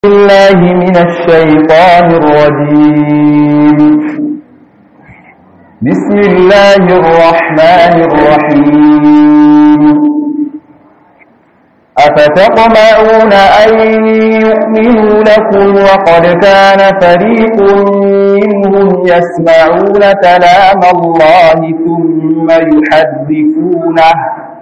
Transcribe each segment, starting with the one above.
بالله من الشيطان الرجيم بسم الله الرحمن الرحيم أفتطمعون أن يؤمنوا لكم وقد كان فريق منهم يسمعون كلام الله ثم يحدثونه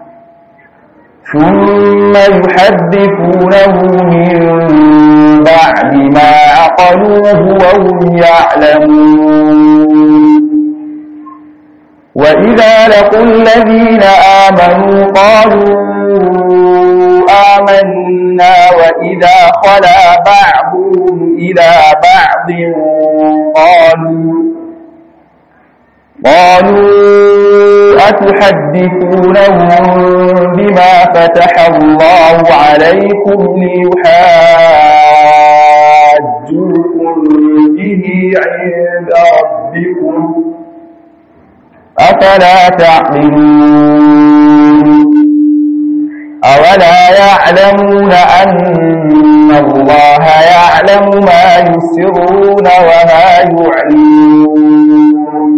ثم يحدثونه من بعد ما عقلوه وهم يعلمون وإذا لقوا الذين آمنوا قالوا آمنا وإذا خلا بعضهم إلى بعض قالوا قالوا أتحدثونهم بما فتح الله عليكم ليحاجوكم به عند ربكم أفلا تعقلون أولا يعلمون أن الله يعلم ما يسرون وما يعلمون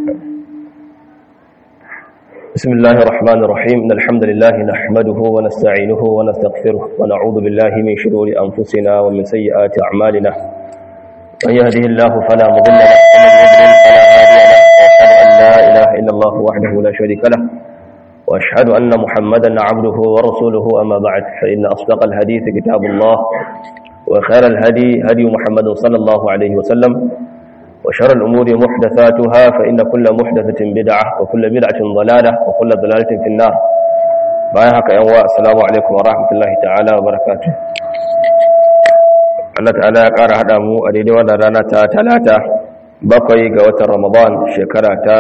بسم الله الرحمن الرحيم إن الحمد لله نحمده ونستعينه ونستغفره ونعوذ بالله من شرور أنفسنا ومن سيئات أعمالنا من يهده الله فلا مضل له ومن يضلل فلا هادي له وأشهد أن لا إله إلا الله وحده لا شريك له وأشهد أن محمدا عبده ورسوله أما بعد فإن أصدق الحديث كتاب الله وخير الهدي هدي محمد صلى الله عليه وسلم وشر الأمور محدثاتها فإن كل محدثة بدعة وكل بدعة ضلالة وكل ضلالة في النار بايهك ينوى السلام عليكم ورحمة الله تعالى وبركاته Allah ta'ala ya ƙara haɗa mu a daidai wannan rana ta talata bakwai ga watan Ramadan shekara ta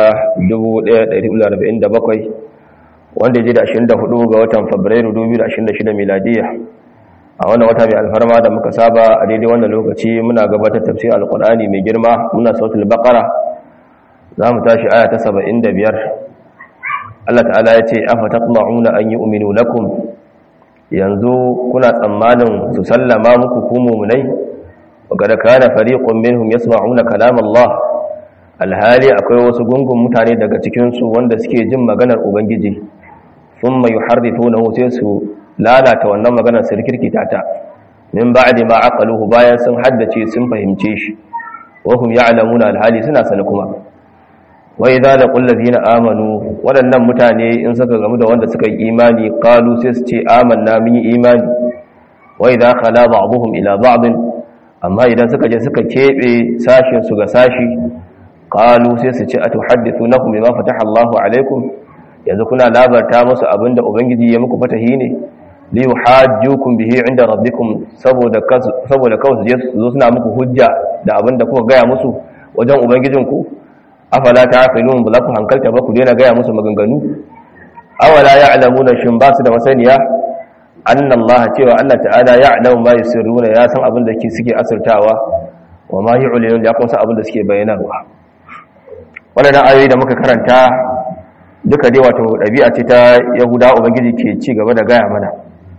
1447 wanda ya ji da 24 ga watan Fabrairu 2026 miladiya a wannan wata mai alfarma da muka saba a daidai wannan lokaci muna gabatar tafsir alkur'ani mai girma muna sautul baqara za mu tashi aya ta 75 Allah ta'ala ya ce afa taqma'una an yu'minu lakum yanzu kuna tsammanin su sallama muku ku mu'minai وقد كان فريق منهم يسمعون كلام Allah alhali akwai wasu gungun mutane daga cikin su wanda suke jin maganar ubangiji thumma yuharrifunahu sai su lalata wannan maganar su rikirkita ta min ba'di ma aqaluhu bayan sun haddace sun fahimce shi wa hum ya'lamuna alhali suna sani kuma wa idza laqul ladina amanu wadannan mutane in suka gamu da wanda suka yi imani qalu sai su ce amanna mun yi imani wa idza khala ba'dhum ila ba'd amma idan suka je suka kebe sashin su ga sashi qalu sai su ce atuhaddithunahum bima fataha Allahu alaikum yanzu kuna labarta musu abinda ubangiji ya muku fatahi ne li yuhajjukum bihi inda rabbikum saboda saboda kawai su je su zo suna muku hujja da abinda kuka gaya musu wajen ubangijinku afala ta'qilun ba ku hankalta ba ku daina gaya musu maganganu awala ya'lamuna shin ba su da masaniya anna Allah cewa Allah ta'ala ya'lamu ma yusirruna ya san abin da suke asirtawa wa ma yu'linun ya kuma san abin da suke bayyanawa wannan ayoyi da muka karanta duka dai wato ɗabi'a ce ta yahuda ubangiji ke ci gaba da gaya mana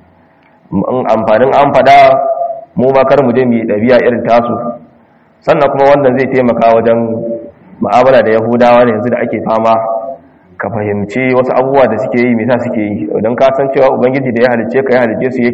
amfanin an fada mu ma kar mu je mu yi ɗabi'a irin tasu sannan kuma wannan zai taimaka wajen ma'amala da yahudawa ne yanzu da ake fama ka fahimci wasu abubuwa da suke yi misa suke yi don ka san cewa ubangiji da ya halice ka ya halice su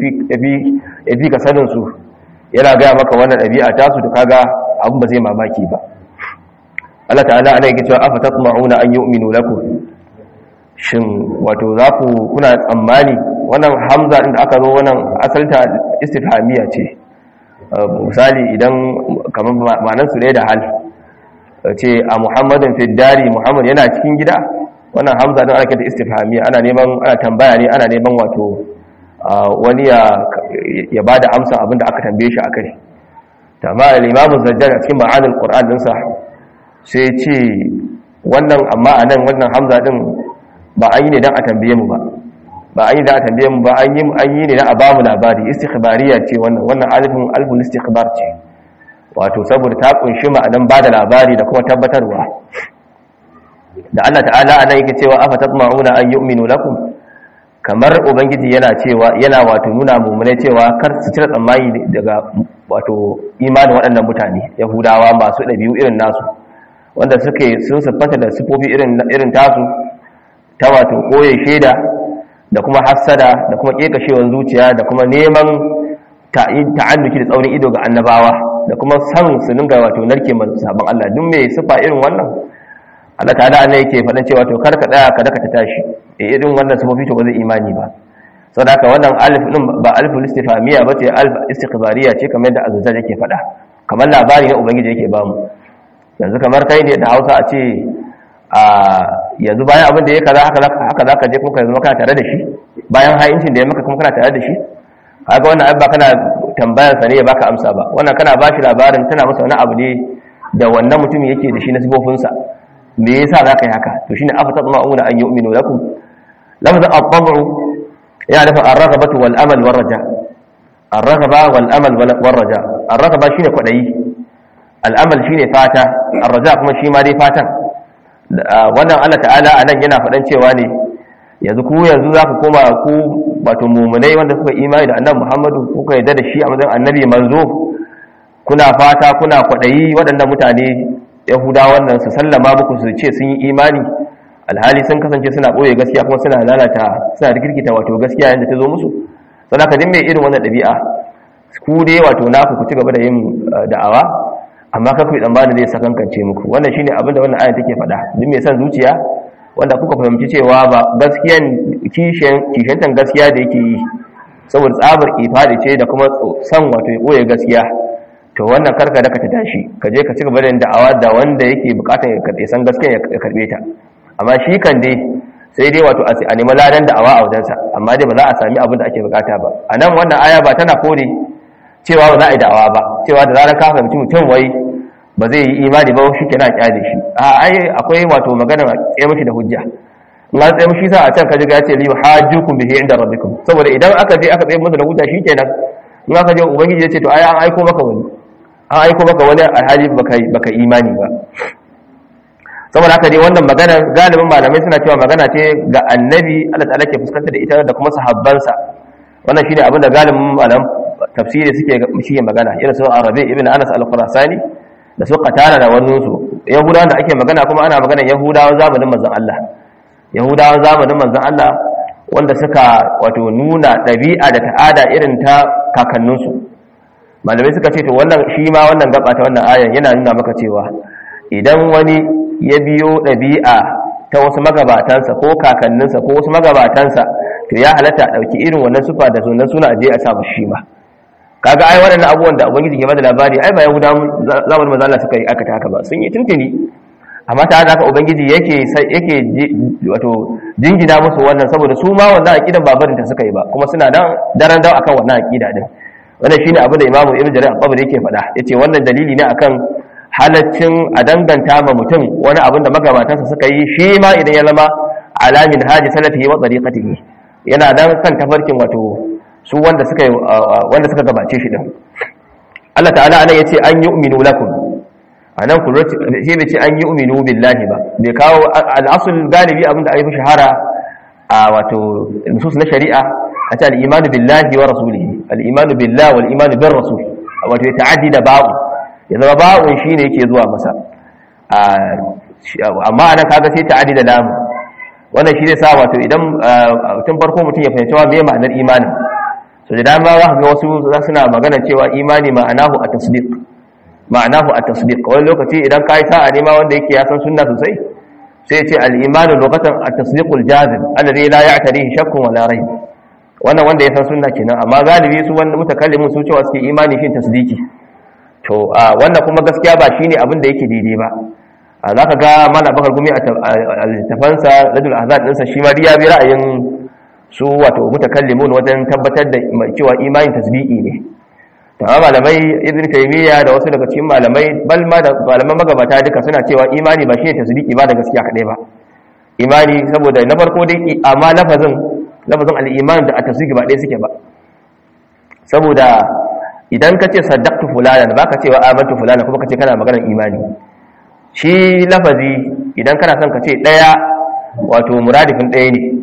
ya fi ka sanin su yana gaya maka wannan ɗabi'a tasu da kaga abin ba zai mamaki ba Allah ta'ala ana yake cewa afa tatma'una an yu'minu lakum shin wato za ku kuna tsammani wannan hamza inda aka zo wannan asalta istifhamiya ce misali idan kamar ma'anar su ne da hal ce a muhammadin fiddari muhammad yana cikin gida wannan hamza don ake da istifhamiya ana neman ana tambaya ne ana neman wato wani ya ba da amsa abinda aka tambaye shi a kai tamma al-imamu zajjar a cikin ma'anar qur'an dinsa sai ce wannan amma a nan wannan hamza din ba an yi ne don a tambaye mu ba ba an yi da a tambaye mu ba an yi ne don a ba mu labari istikhbariya ce wannan wannan alifin alfin istikhbar ce wato saboda ta kunshi ma'anan ba da labari da kuma tabbatarwa da Allah ta'ala anan yake cewa afa tatma'una an yu'minu lakum kamar ubangiji yana cewa yana wato nuna mummune cewa kar su cire tsammani daga wato imanin waɗannan mutane yahudawa masu ɗabi'u irin nasu wanda suke sun siffanta da sifofi irin irin tasu ta wato koye shaida da kuma hassada da kuma kekashewar zuciya da kuma neman ta'annuki da tsaurin ido ga annabawa da kuma san su dinga wato narke sabon Allah duk mai sifa irin wannan Allah ta'ala ne yake faɗin cewa to kar ka tsaya ka daka ta tashi eh irin wannan sifofi to ba zai imani ba saboda haka wannan alif din ba aliful istifhamiya ba ce alif istiqbariya ce kamar da azza yake faɗa kamar labari ne ubangiji yake bamu yanzu kamar kai ne da Hausa a ce a yanzu bayan abin da ya kaza haka haka zaka je kuma ka zama kana tare da shi bayan hayincin da ya maka kuma kana tare da shi kaga wannan abba kana tambayar sa ne ya baka amsa ba wannan kana bashi labarin tana masa wani abu ne da wannan mutum yake da shi na sifofin sa me yasa zaka yi haka to shine afa tatma'una an yu'minu lakum lafzan at-tab'u ya dafa ar-raghabatu wal amal war raja ar-raghaba wal amal war raja ar-raghaba shine kwadayi al-amal shine fata ar-raja kuma shi ma dai fatan wannan Allah ta'ala anan yana faɗan cewa ne yanzu ku yanzu za ku koma ku wato mumunai wanda suka imani da annabi Muhammadu kuka yarda da shi a matsayin annabi manzo kuna fata kuna kwaɗayi waɗannan mutane yahuda wannan su sallama muku su ce sun yi imani alhali sun kasance suna ɓoye gaskiya kuma suna lalata suna rikirkita wato gaskiya yadda ta zo musu sau da kadin mai irin wannan ɗabi'a ku dai wato naku ku ci gaba da yin da'awa amma kaku yi tsammanin zai sakankance muku wannan shine abin da wannan ayan take faɗa duk mai son zuciya wanda kuka fahimci cewa ba gaskiyan kishiyantan gaskiya da yake yi saboda tsabar ifadi ce da kuma son wato ya ɓoye gaskiya to wannan karka da ka ta tashi ka je ka ci gaba da da'awa da wanda yake bukatar ya karɓe san gaskiya ya karɓe ta amma shi kan dai sai dai wato a nemi ladan da'awa a wajensa amma dai ba za a sami abin da ake bukata ba a nan wannan aya ba tana kore cewa ba za a yi da'awa ba cewa da zarar ka fahimci mutum wai ba zai yi imani ba shi ke na kyale shi a ai akwai wato magana a tsaye mashi da hujja in an tsaye mashi sa a can kaji ga ce li hajjukum bihi inda rabbikum saboda idan aka je aka tsaye masa da hujja shikenan in aka je ubangiji ya ce to ai an aiko maka wani an aiko maka wani a hali baka baka imani ba saboda haka dai wannan magana galibin malamai suna cewa magana ce ga annabi Allah ta'ala ke fuskantar da ita da kuma sahabbansa wannan shine abin da galibin malam tafsiri suke shi magana irin su Arabi ibn Anas al-Khurasani da su katara da wani su yahudawan da ake magana kuma ana magana yahudawan zamanin manzon Allah yahudawan zamanin manzon Allah wanda suka wato nuna ɗabi'a da ta'ada irin ta kakanninsu malamai suka ce to wannan shi ma wannan gaba ta wannan ayan yana nuna maka cewa idan wani ya biyo ɗabi'a ta wasu magabatansa ko kakanninsa ko wasu magabatansa to ya halatta ɗauki irin wannan sufa da sunan suna aje a sa shi ma kaga ai waɗannan abubuwan da ubangiji ke bada labari ai ba yahuda zamanin manzo Allah suka yi aka haka ba sun yi tuntuni amma ta haka ubangiji yake yake wato jingina musu wannan saboda su ma wannan aqidan babarin ta suka yi ba kuma suna nan daren dawo akan wannan aqida din wannan shine abin da imamu ibnu jarir al-tabari yake faɗa yace wannan dalili ne akan halaccin a danganta ma mutum wani abin da magabatansa suka yi shi ma idan ya zama alamin haji salatihi wa tariqatihi yana dan kan tafarkin wato su wanda suka wanda suka gabace shi din Allah ta'ala anan yace an yu'minu lakum anan ku shi bai ce an yu'minu billahi ba bai kawo al-asl galibi abinda ayi shahara a wato nusus na shari'a a ce al-imanu billahi wa rasulihi al-imanu billahi wal imanu bir rasul wato ya ta'addi da ba'u ya zama ba'un shine yake zuwa masa amma anan kaga sai ta'addi da lamu wannan shi zai sa wato idan tun farko mutum ya fahimci wa me ma'anar imanin so da dama za ga wasu za suna magana cewa imani ma'anahu a tasdiq ma'anahu a tasdiq wani lokaci idan ka yi sa'a nema wanda yake ya san sunna sosai sai ce al-imanu lokacin a tasdiqul jazim alladhi la ya'tarihi shakkun wala rayb wannan wanda ya san sunna kenan amma galibi su wanda mutakallimin su cewa suke imani shin tasdiki to wannan kuma gaskiya ba shine abin da yake daidai ba za ka ga mana bakar gumi a littafansa rajul azad ɗinsa shi ma ya bi ra'ayin su wato mutakallimun wajen tabbatar da cewa imanin tasbi'i ne ta malamai ibn taymiya da wasu daga cikin malamai bal ma da malaman magabata duka suna cewa imani ba shine tasbi'i ba da gaskiya kadai ba imani saboda na farko dai amma lafazin lafazin al-iman da at-tasdiq ba ɗaya suke ba saboda idan ka ce saddaqtu fulana ba ka cewa amantu fulana kuma ka ce kana maganar imani shi lafazi idan kana son ka ce ɗaya wato muradifin ɗaya ne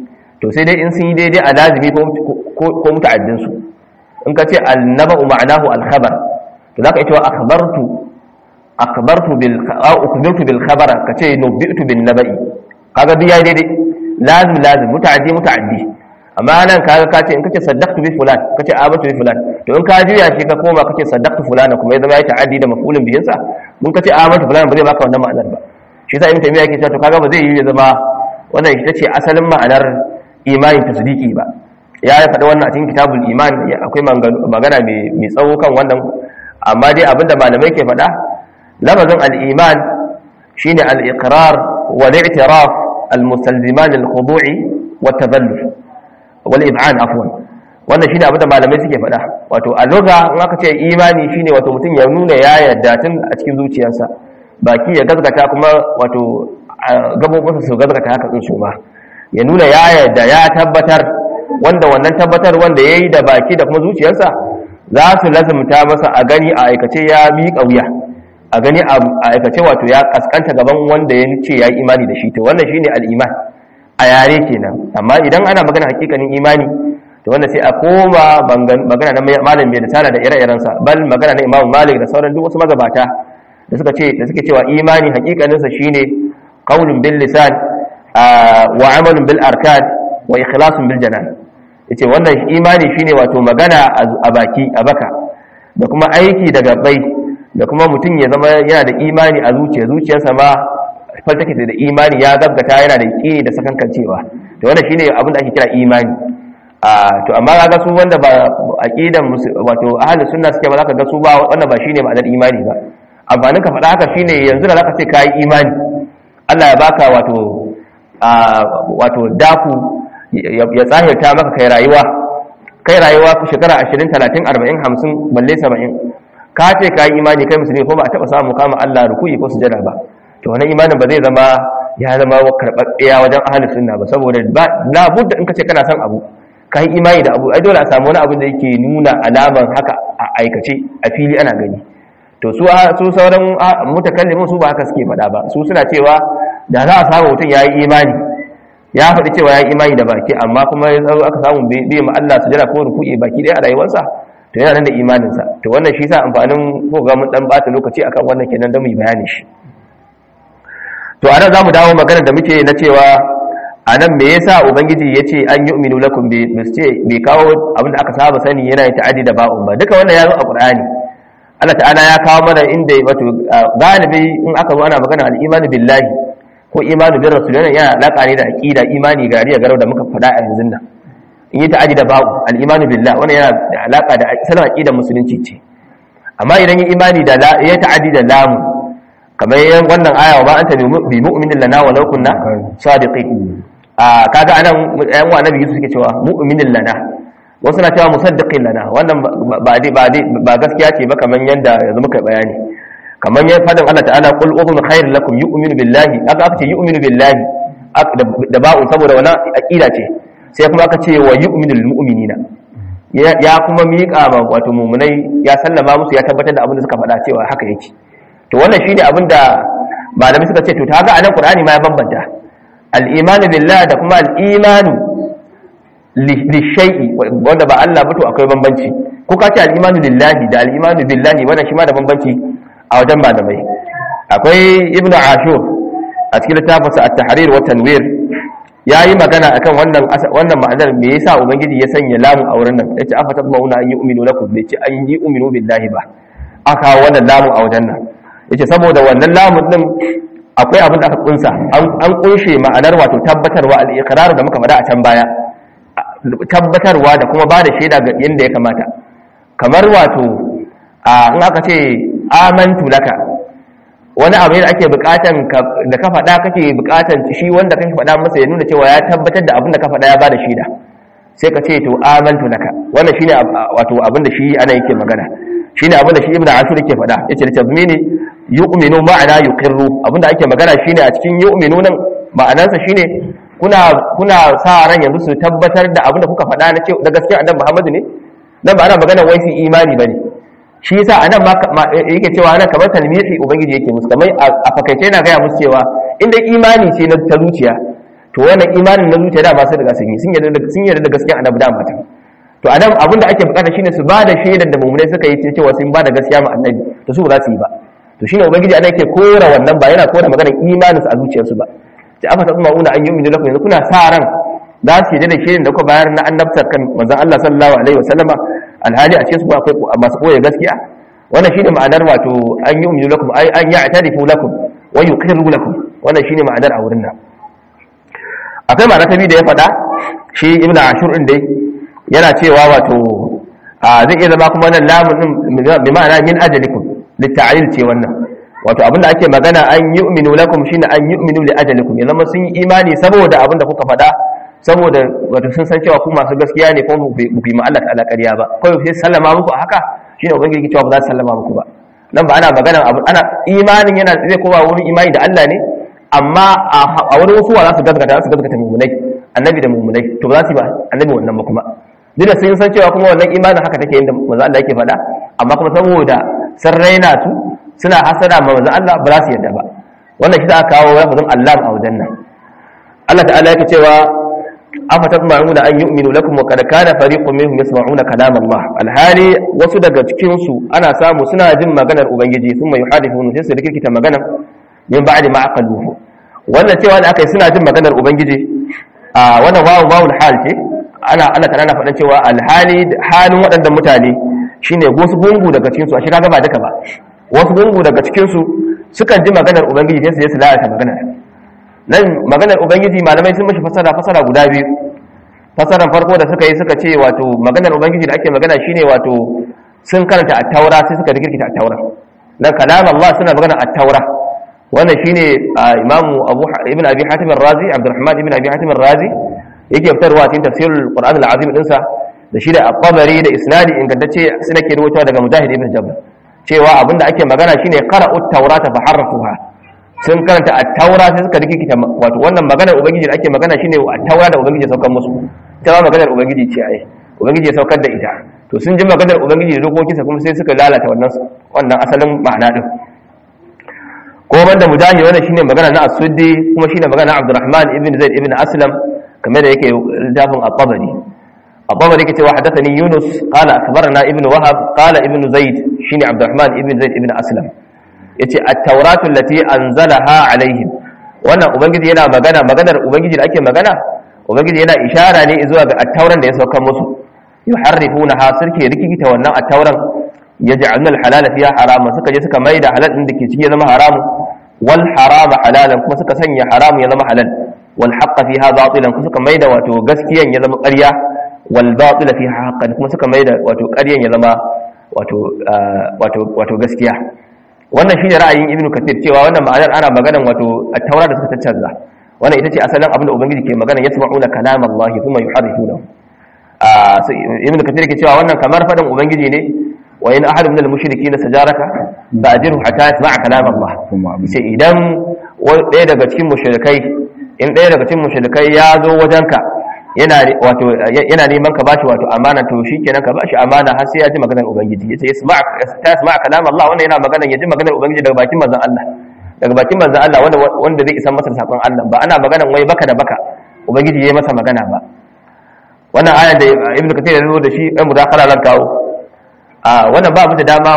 to sai dai in sun yi daidai a lazimi ko muta'addin su in ka ce annaba'u ma'anahu al-khabar to zaka yi cewa akhbartu akhbartu bil ukhbirtu bil khabar ka ce nubi'tu bin naba'i kaga duk yayi daidai lazim lazim muta'addi muta'addi amma nan kaga ka ce in kace saddaqtu bi fulan kace abatu bi fulan to in ka juya shi ka koma kace saddaqtu fulana kuma ya zama ya ta'addi da maf'ulin bihin sa mun kace abatu fulan ba zai baka wannan ma'anar ba shi yasa ibn taymiya yake cewa to kaga ba zai yi ya zama wannan ita ce asalin ma'anar imanin tasdiki ba ya faɗi wannan a cikin kitabul iman akwai magana mai tsawo kan wannan amma dai abinda malamai ke faɗa lafazin al-iman shine al-iqrar wal i'tiraf al-mustalziman lil-khudu'i wat tadallul wal ib'an afwan wannan shine abinda malamai suke faɗa wato a lugha in aka ce imani shine wato mutum ya nuna ya yarda tun a cikin zuciyarsa baki ya gazgata kuma wato gabobinsa su gazgata haka din su ma ya nuna ya yarda ya tabbatar wanda wannan tabbatar wanda yayi da baki da kuma zuciyarsa za su lazumta masa a gani a aikace ya miƙa wuya a gani a aikace wato ya kaskanta gaban wanda ya ce ya yi imani da shi to wannan shine al-iman a yare kenan amma idan ana magana hakikanin imani to wanda sai a koma magana na malam mai risala da ire-irensa bal magana na imamu malik da sauran duk wasu magabata da suka ce da suke cewa imani hakikaninsa shine qaulun bil lisan wa amalun bil arkan wa ikhlasun bil janan yace wannan imani shine wato magana a baki a baka da kuma aiki da gabbai da kuma mutum ya zama yana da imani a zuciya zuciyarsa ma faltake da imani ya gaggata yana da yaqini da sakankancewa to wannan shine abin da ake kira imani to amma kaga su wanda ba aqidan wato ahlus sunna suke ba zaka ga su ba wannan ba shine ma'anar imani ba amfanin ka faɗa haka shine yanzu da zaka ce kai imani Allah ya baka wato wato daku ya tsahirta maka kai rayuwa kai rayuwa shekara 20 30 40 50 balle 70 ka ce kai imani kai musulmi ko ba a taba samu kama Allah rukuyi ko sujada ba to wannan imanin ba zai zama ya zama karɓaɓɓiya wajen ahlus sunna ba saboda la budda in ka ce kana son abu ka yi imani da abu ai dole a samu wani abu da yake nuna alaman haka a aikace a fili ana gani to su su sauran mutakallimin su ba haka suke faɗa ba su suna cewa da za a samu mutum ya yi imani ya faɗi cewa ya yi imani da baki amma kuma ya zo aka samu bai ma Allah su jira ko ruku'i baki ɗaya a rayuwarsa to yana nan da imaninsa to wannan shi sa amfanin ko ga mun dan bata lokaci akan wannan kenan da mu yi bayani shi to anan zamu dawo magana da muke na cewa a nan me yasa ubangiji ya ce an yi uminu lakum bai ce bai kawo abinda aka saba sani yana yin ta'adi da ba'un ba duka wannan ya zo a qur'ani Allah ta'ala ya kawo mana inda wato galibi in aka zo ana magana al-imanu billahi ko imanu bir rasul yana yana alaka ne da aqida imani gariya garau da muka faɗa a yanzu nan in yi ta'adi da ba'u al-imanu billahi wannan yana da alaka da sanin aqidar musulunci ce amma idan yi imani da ya ta'adi da lamu kamar yan wannan aya wa ba anta bi mu'minin lana wa law kunna sadiqin a kaga anan yan wa nabi Yusuf suke cewa mu'minin lana wasu na cewa musaddiqin lana wannan ba ba ba gaskiya ce ba kamar yanda yanzu muka bayani kamar yan fadin Allah ta'ala qul uhum khair lakum yu'minu billahi aka aka ce yu'minu billahi da ba'u saboda wannan aqida ce sai kuma aka ce wa yu'minul mu'minina ya kuma miƙa ma wato mu'minai ya sallama musu ya tabbatar da abin da suka faɗa cewa haka yake to wannan shine abin da malamai suka ce to ta ga anan qur'ani ma ya bambanta al-imanu billahi da kuma al-imanu li shay'i wanda ba Allah ba to akwai bambanci ko ka ce al-imanu lillahi da al-imanu billahi wannan shi ma da bambanci a wajen malamai akwai ibnu ashur a cikin littafinsa at-tahrir wa tanwir yayi magana akan wannan wannan ma'anar me yasa ubangiji ya sanya lamu a wurin nan yace afa tabmauna an yu'minu lakum bai ce an yi uminu billahi ba aka wannan lamu a wajen nan yace saboda wannan lamun din akwai abin da aka kunsa an kunshe ma'anar wato tabbatarwa al-iqrar da muka faɗa a can baya tabbatarwa da kuma bada shaida ga yanda ya kamata kamar wato in aka ce amantu laka wani abu da ake bukatan da ka faɗa kake bukatan shi wanda kake faɗa masa ya nuna cewa ya tabbatar da abin da ka faɗa ya bada shaida sai ka ce to amantu laka wannan shine wato abin da shi ana yake magana shine abin da shi ibnu ashur yake faɗa yace da tabmini yu'minu ma'ana yuqirru abin da ake magana shine a cikin yu'minu nan ma'anarsa shine kuna kuna sa ran yanzu su tabbatar da abin da kuka faɗa na ce da gaskiya annabi Muhammadu ne nan ba ana magana wai su imani bane shi yasa anan ma yake cewa anan kamar talmihi ubangiji yake musu kamar a fakaice yana gaya musu cewa inda imani ce na ta zuciya to wannan imanin na zuciya da ba su daga sun yi sun yarda sun yarda da gaskiya annabi da mata to anan abin da ake bukata shine su ba da shaidar da mu'minai suka yi cewa sun ba da gaskiya ma annabi to su ba za su yi ba to shine ubangiji anan yake kora wannan ba yana kora maganar imanin su a zuciyarsu ba sai aka ta una an yu'minu lakum yanzu kuna sa ran za su yarda da shaidar da kuka bayar na annabtar kan manzon Allah sallallahu alaihi wasallama alhali a cikin su akwai masu koya gaskiya wannan shine ma'anar wato an yu'minu lakum ay an ya'tarifu lakum wa yuqirru lakum wannan shine ma'anar a wurin nan akwai ma'ana ta biyu da ya faɗa shi ibn ashur din dai yana cewa wato zai iya zama kuma nan lamun din bi ma'ana min ajalikum litta'lil ce wannan wato abinda ake magana an yu'minu lakum shine an yu'minu li ajalikum ya zama sun yi imani saboda abinda kuka faɗa saboda wato sun san cewa ku masu gaskiya ne kuma ku yi ma Allah ta'ala ƙarya ba kawai sai sallama muku a haka shine ubangiji cewa ba za su sallama muku ba nan ba ana magana ana imanin yana zai kowa wurin imani da Allah ne amma a wurin wasu za su gaskata su gaskata mummunai annabi da mummunai to ba za su yi ba annabi wannan ba kuma duk da sun san cewa kuma wannan imanin haka take inda manzo Allah yake faɗa amma kuma saboda sun raina su suna hasada ma manzo Allah ba za su yarda ba wannan shi za a kawo lafazin Allah a wajen nan Allah ta'ala yake cewa afa tasma'una an yu'minu lakum wa qad kana fariqun minhum yasma'una kalam Allah alhali wasu daga cikin su ana samu suna jin maganar ubangiji thumma yuhadithuna sai su rikita maganar min ba'di ma aqaluhu wannan cewa da aka yi suna jin maganar ubangiji a wannan wawu wawul hal ce ana ana kana na faɗan cewa alhali halin waɗannan mutane shine wasu gungu daga cikin su a shiga ba duka ba wasu gungu daga cikin su sukan ji maganar ubangiji sai su je su lalata maganar nan maganar ubangiji malamai sun mashi fasara fasara guda biyu fasaran farko da suka yi suka ce wato maganar ubangiji da ake magana shine wato sun karanta at-taura sai suka rikirkita at-taura dan kalam Allah suna magana at-taura wannan shine imamu abu ibn abi hatim ar-razi abdurrahman ibn abi hatim ar-razi yake fitarwa cikin tafsirul qur'an al-azim dinsa da shi da at-tabari da isnadi ingantacce suna ke rawaitowa daga mujahid ibn jabr cewa abinda ake magana shine qara'u at-taurata fa harrafuha sun karanta at-taura sai suka rikita wato wannan maganar ubangiji da ake magana shine at-taura da ubangiji ya saukar musu ita ma maganar ubangiji ce ai ubangiji ya saukar da ita to sun ji maganar ubangiji da dokokinsa kuma sai suka lalata wannan wannan asalin ma'ana din ko banda mujahid wannan shine magana na as-suddi kuma shine magana na Abdurrahman ibn Zaid ibn Aslam kamar da yake littafin at-Tabari at-Tabari yake cewa hadathani Yunus qala akhbarana ibn Wahab qala ibn Zaid shine Abdurrahman ibn Zaid ibn Aslam yace at-tauratu allati anzalaha alaihim wannan ubangiji yana magana maganar ubangiji da ake magana ubangiji yana ishara ne zuwa ga at-tauran da ya sauka musu yuharrifuna ha sirke rikikita wannan at-tauran yaj'aluna al-halala fiha harama suka je suka maida halal din da ke ciki ya zama haramu wal harama halalan kuma suka sanya haramu ya zama halal wal haqqa fiha batilan kuma suka maida wato gaskiyan ya zama ƙarya wal batila fiha haqqan kuma suka maida wato ƙaryan ya zama wato wato wato gaskiya wannan shine ra'ayin ibnu kathir cewa wannan ma'anar ana maganan wato at-taura da suka taccanza wannan ita ce asalin abin da ubangiji ke magana yasma'una kalam Allah kuma yuharrifunahu ibnu kathir ke cewa wannan kamar fadan ubangiji ne wa in ahad min al-mushrikeena sajaraka ba'dirhu hatta yasma'a kalam Allah sai idan ɗaya daga cikin mushrikai in ɗaya daga cikin mushrikai ya zo wajenka yana wato yana neman ka bashi wato amana to shikenan ka bashi amana har sai ya ji maganar ubangiji yace yasma ta yasma kalam Allah wannan yana maganar ya ji maganar ubangiji daga bakin manzon Allah daga bakin manzon Allah wanda wanda zai isa masa sakon Allah ba ana maganar wai baka da baka ubangiji yayi masa magana ba wannan ayan da ibnu kathir ya zo da shi ɗan mudakala lan kawo a wannan ba mu da dama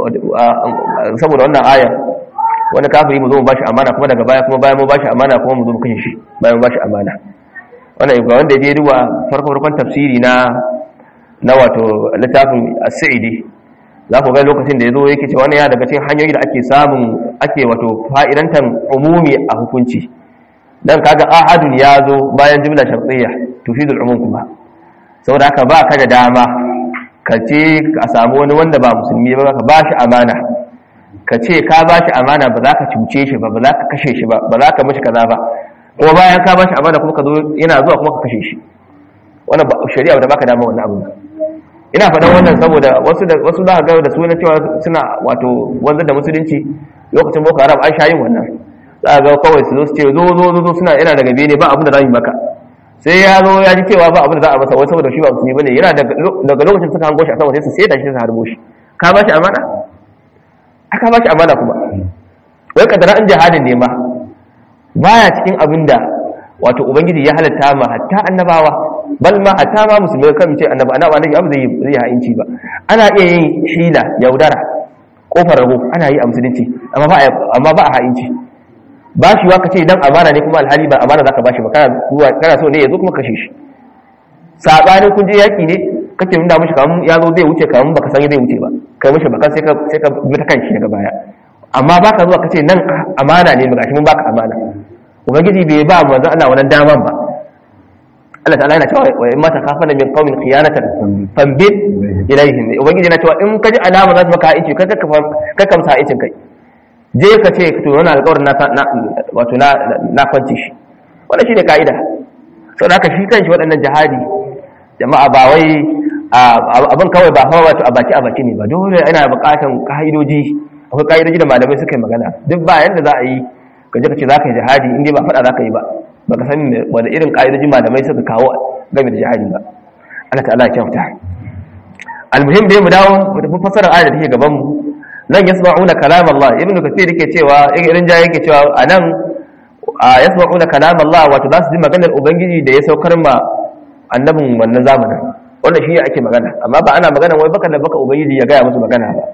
saboda wannan aya wani kafiri mu zo mu bashi amana kuma daga baya kuma bayan mu bashi amana kuma mu zo mu kashe shi bayan mu bashi amana wannan ga wanda ya duba farko farkon tafsiri na na wato littafin as-sa'idi za ku ga lokacin da yazo yake cewa wannan ya daga cikin hanyoyi da ake samun ake wato fa'idantan umumi a hukunci dan kaga ahadun ya zo bayan jumla shartiyya tufidul umum kuma saboda haka ba ka da dama ka ce ka samu wani wanda ba musulmi ba ka ba shi amana ka ce ka ba shi amana ba za ka cuce shi ba ba za ka kashe shi ba ba za ka mashi kaza ba kuma bayan ka ba shi amana kuma ka zo yana zuwa kuma ka kashe shi wannan ba shari'a da baka dama wannan abu ina faɗan wannan saboda wasu da wasu za ka ga da sunan cewa suna wato wanzar da musulunci lokacin boko haram an sha yin wannan za ga kawai su zo su ce zo zo zo suna yana daga bene ba abin da za mu maka sai ya zo ya ji cewa ba abin da za a masa wai saboda shi ba musulmi bane yana daga lokacin suka hango shi a sama sai su sai da shi su harbo shi ka ba shi amana aka ba shi amana kuma wai kadara an jihadin ne ma baya cikin abin da wato ubangiji ya halatta ma hatta annabawa bal ma hatta ma musulmai kan ce annaba annaba annabi abu zai zai ha'inci ba ana iya yin hila yaudara kofar rago ana yi a musulunci amma ba amma ba a ha'inci ba shi wa kace dan amana ne kuma alhali ba amana zaka bashi ba kana zuwa kana so ne yazo kuma kashe shi sabanin kun je yaki ne kake nuna mishi kamun ya zo zai wuce kamun baka san zai wuce ba kai mishi baka sai ka sai ka bi ta kanshi daga baya amma baka zuwa kace nan amana ne ba gashi mun baka amana ubangiji bai ba manzo Allah wannan daman ba Allah ta'ala yana cewa wa in mata khafana min qaumin khiyanatan fambit ilaihim ubangiji yana cewa in kaji alama za su maka aici ka ka kamsa aicin kai je ka ce to wannan alƙawarin na wato na na kwanci shi wannan shine kaida saboda haka shi kanshi waɗannan jihadi jama'a ba wai abin kawai ba hawa wato a baki a baki ne ba dole ana buƙatan ka'idoji akwai ka'idoji da malamai suka yi magana duk ba yanda za a yi ka je ka ce za ka yi jihadi in dai ba faɗa za ka yi ba ba ka san wani irin ka'idoji malamai suka kawo game da jihadi ba Allah ta'ala ya kyauta almuhim dai mu dawo mu tafi fasarar ayar da take gaban mu nan yasma'una kalam Allah ibnu kathir yake cewa irin jaye yake cewa anan yasma'una kalam Allah wato za su ji maganar ubangiji da ya saukar ma annabin wannan zamanin wannan shi ake magana amma ba ana magana wai baka da baka ubangiji ya gaya musu magana ba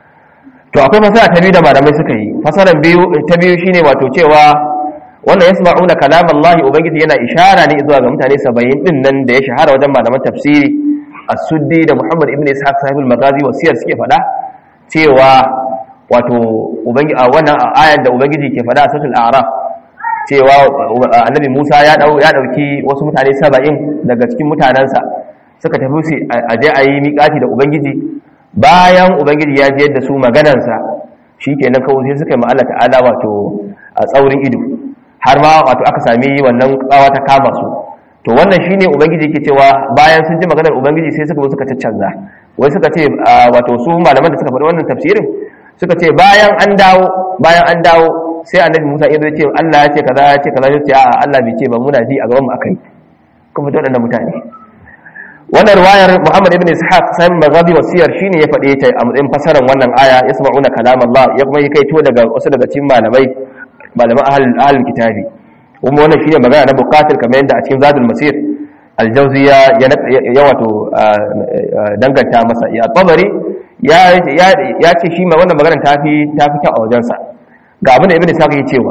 to akwai fasara ta biyu da malamai suka yi fasaran biyu ta biyu shine wato cewa wannan yasma'una kalam Allah ubangiji yana ishara ne zuwa ga mutane 70 din nan da ya shahara wajen malaman tafsiri as-suddi da Muhammad ibn Ishaq sahibul magazi wasiyar suke faɗa cewa wato ubangiji a wannan ayar da ubangiji ke faɗa a suratul a'raf cewa annabi Musa ya dau ya dauki wasu mutane 70 daga cikin mutanansa suka tafi su aje a yi miƙati da ubangiji bayan ubangiji ya ji yadda su maganansa shikenan kawai sai suka yi ma Allah ta'ala wato a tsaurin ido har ma wato aka sami wannan tsawa ta kama su to wannan shine ubangiji yake cewa bayan sun ji maganar ubangiji sai suka zo suka caccanza wai suka ce wato su malaman da suka faɗi wannan tafsirin suka ce bayan an dawo bayan an dawo sai annabi Musa ya zo ce Allah ya ce kaza ya ce kaza ya ce a'a Allah bai ce ba muna ji a gaban mu akai kuma da waɗannan mutane wannan riwayar Muhammad ibn Ishaq sai magabi wasiyar shine ya faɗe ta a matsayin fasaran wannan aya yasma'una kalam Allah ya kuma yi kaito daga wasu daga cikin malamai malaman ahalin kitabi kuma wannan shine magana na bukatar kamar yadda a cikin zadul masir aljauzi ya ya wato danganta masa ya tabari ya ya ce shi ma wannan magana ta fi ta fi kyau a wajensa ga abin da ibnu sa'id ya cewa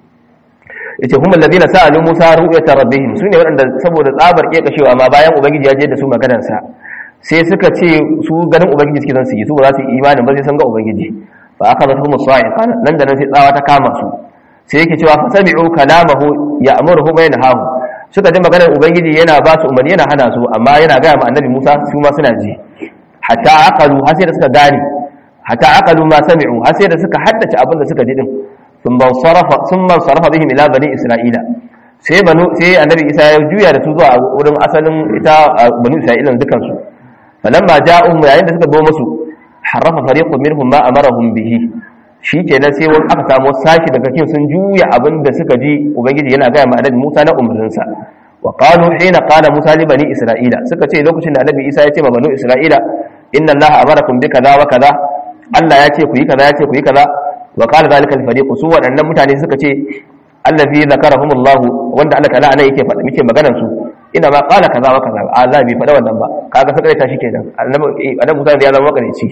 yace humul ladina sa'alu musa ru'yata rabbihim sune waɗanda saboda tsabar kekashewa amma bayan ubangiji ya je da su maganar sa sai suka ce su ganin ubangiji suke son su yi su ba za su yi imanin ba sai sun ga ubangiji fa aka zata humus sa'iqa nan da nan sai tsawa ta kama su sai yake cewa fa sami'u kalamahu ya'muruhu wa yanhahu suka ji maganar ubangiji yana ba su umarni yana hana su amma yana ga ma annabi Musa su ma suna ji hatta aqalu har sai da suka gane hatta aqalu ma sami'u har sai da suka haddace abin da suka ji din thumma sarafa thumma sarafa bihim ila bani isra'ila sai banu sai annabi Isa ya juya da su zuwa wurin asalin ita banu isra'ila dukan su falamma ja'uhum yayin da suka zo musu harrafa fariqun minhum ma amarahum bihi shi kenan sai wani aka samu sashi daga cikin sun juya abin da suka ji ubangiji yana gaya ma annabi Musa na umarninsa wa qalu hina qala Musa li bani Isra'ila suka ce lokacin da annabi Isa ya ce ma bani Isra'ila inna Allah amarakum bi kaza wa kaza Allah ya ce ku yi kaza ya ce ku yi kaza wa qala zalika al fariq su waɗannan mutane suka ce allazi zakarahumullah wanda Allah ta'ala anan yake faɗa muke maganar su ina ma qala kaza wa kaza Allah bai faɗa wannan ba kaga sai ta shi kenan annabi annabi Musa ya zama makarici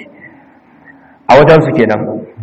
a wajen su kenan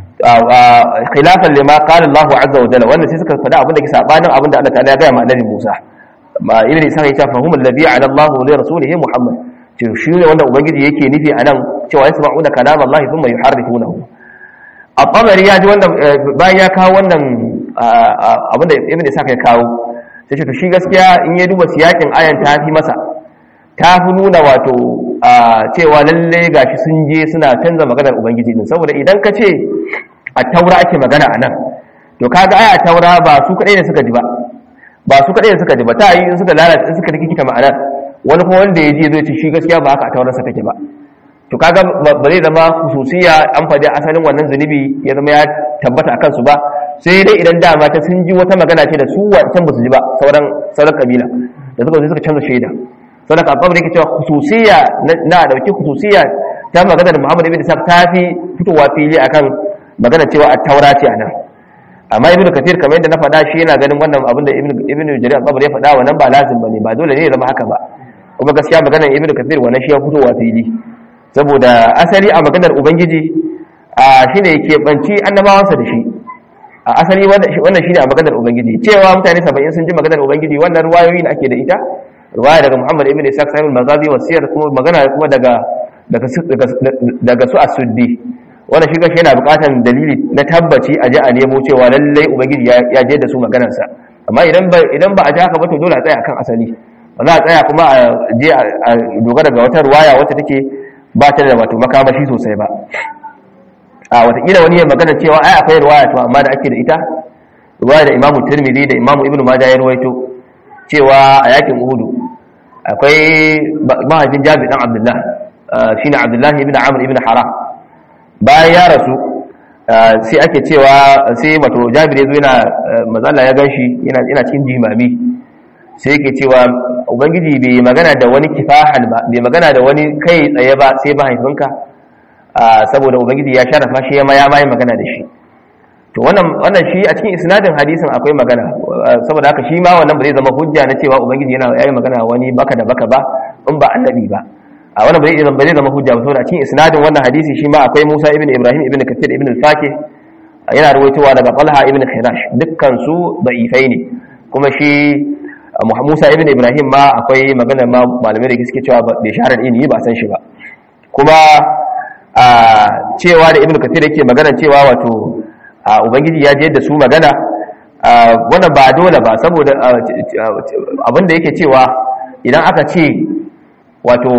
khilafan lima qala Allah azza wa jalla wannan sai suka faɗa abin da ke sabanin abin da Allah ta'ala ya ga ma annabi Musa ma ibn Isa ya ce fa humul ladhi ala Allah wa li rasulihi Muhammad to shi ne wanda ubangiji yake nufi anan cewa yasma'una kalam Allah thumma yuharrifunahu at-tabari ya ji wannan bayan ya kawo wannan abin da ibn Isa ya kawo sai ce to shi gaskiya in ya duba siyakin ayan ta fi masa ta fi nuna wato cewa lalle gashi sun je suna canza maganar ubangiji din saboda idan ka ce a taura ake magana a nan to kaga ai a taura ba su kadai ne suka ji ba ba su kadai ne suka ji ba ta yi in suka lalata in suka rikita ma'anar wani kuma wanda ya je zai ce shi gaskiya ba haka a taurar sa take ba to kaga ba zai zama hususiya an faɗi asalin wannan zunubi ya zama ya tabbata akan su ba sai dai idan dama ta sun ji wata magana ce da su wancan ba su ji ba sauran sauran kabila da suka zo suka canza shaida saboda ka babu da yake cewa hususiya na dauki hususiya ta magana da Muhammad ibn Ishaq ta fi fitowa fili akan magana cewa a taura ce anan amma ibn kathir kamar yadda na faɗa shi yana ganin wannan abin da ibn jarir al-qabri ya faɗa wannan ba lazim bane ba dole ne ya zama haka ba kuma gaskiya maganar ibn kathir wannan shi ya fitowa fili saboda asali a maganar ubangiji a shine yake banci annabawansa da shi a asali wannan shine a maganar ubangiji cewa mutane 70 sun ji maganar ubangiji wannan ruwayoyi ne ake da ita ruwaya daga muhammad ibn ishaq sahib al-maghazi wa siyar kuma magana kuma daga daga daga su as-suddi wannan shi gashi yana buƙatar dalili na tabbaci a ji a nemo cewa lallai ubangiji ya je da su maganarsa amma idan ba idan ba a ji haka ba to dole a tsaya akan asali ba za a tsaya kuma a je a dogara ga wata ruwaya wacce take ba ta da wato makamashi sosai ba a watakila wani ya magana cewa ai akwai ruwaya to amma da ake da ita ruwaya da imamu tirmidhi da imamu ibnu majah ya ruwaito cewa a yakin uhudu akwai mahaifin jabi dan abdullah shine abdullah ibn amr ibn haram bayan ya rasu sai ake cewa sai wato jabir ya zo yana mazalla ya ganshi yana cikin jimami sai yake cewa ubangiji bai magana da wani kifahan ba bai magana da wani kai tsaye ba sai mahaifinka saboda ubangiji ya sharafa shi ya maya mai magana da shi to wannan wannan shi a cikin isnadin hadisin akwai magana saboda haka shi ma wannan ba zai zama hujja na cewa ubangiji yana yayi magana wani baka da baka ba in ba annabi ba a wannan ba zai zama ba zai zama hujja ba saboda a cikin isnadin wannan hadisi shi ma akwai Musa ibn Ibrahim ibn Kathir ibn al-Fakih yana ruwaitowa daga Talha ibn Khirash dukkan su da'ifai ne kuma shi Musa ibn Ibrahim ma akwai magana ma malamai da suke cewa bai shahara da ilimi ba san shi ba kuma a cewa da ibn Kathir yake magana cewa wato ubangiji ya je da su magana wannan ba dole ba saboda abin da yake cewa idan aka ce wato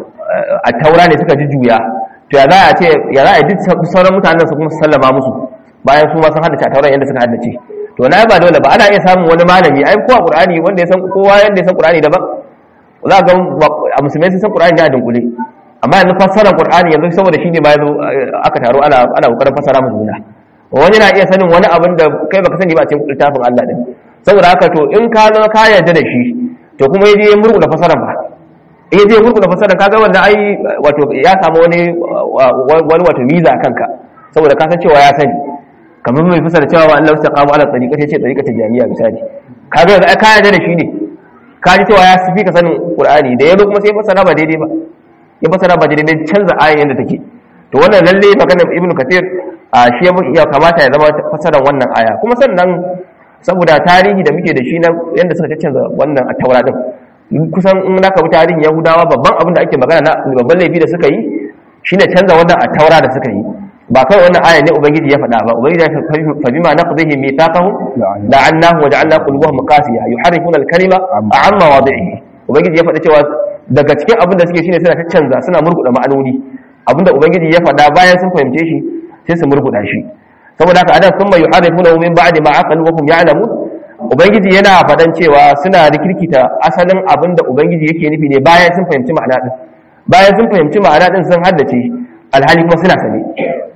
a taura ne suka ji juya to ya za a ce ya za a yi duk sauran mutanen su kuma su sallama musu bayan su ma sun haddace a tauran yadda suka haddace to na ba dole ba ana iya samun wani malami ai kowa qur'ani wanda ya san kowa yanda ya san qur'ani daban za ga a musulmai sun san qur'ani da dunkule amma yanzu fassarar qur'ani yanzu saboda shine ma yazo aka taro ana ana kokarin fassara mu juna wani na iya sanin wani abin da kai baka sani ba a cikin littafin Allah din saboda haka to in ka zo ka yarda da shi to kuma yaje ya murƙula fassarar ba in yaje ya murƙula fassarar kaga wannan ai wato ya samu wani wani wato miza kanka saboda ka san cewa ya sani kamar mai fasara cewa wa Allah istaqamu ala tariqati yace tariqati jami'a misali kaga yanzu ai ka yarda da shi ne ka ji cewa ya fi ka sanin Qur'ani da yazo kuma sai fasara ba daidai ba ya fasara ba daidai canza ayin yadda take to wannan lalle maganar Ibn Kathir a shi ya kamata ya zama fasaran wannan aya kuma sannan saboda tarihi da muke da shi na yadda suka canza wannan a taura din kusan in naka bi tarihin Yahudawa babban abin da ake magana na babban laifi da suka yi shine canza wannan a taura da suka yi ba kai wannan aya ne ubangiji ya faɗa ba ubangiji ya fa bima naqdihi mithaqahum la'annahu wa ja'alna qulubuhum qasiya yuharrifuna al-kalima an mawadi'ihi ubangiji ya faɗa cewa daga cikin abin da suke shine suna ta canza suna murguda ma'anoni abinda ubangiji ya faɗa bayan sun fahimce shi sai su murguda shi saboda haka adan sun mai yuharrifuna min ba'di ma aqalu wa hum ya'lamun ubangiji yana faɗan cewa suna rikirkita asalin abin da ubangiji yake nufi ne bayan sun fahimci ma'ana din bayan sun fahimci ma'ana din sun haddace alhali kuma suna sane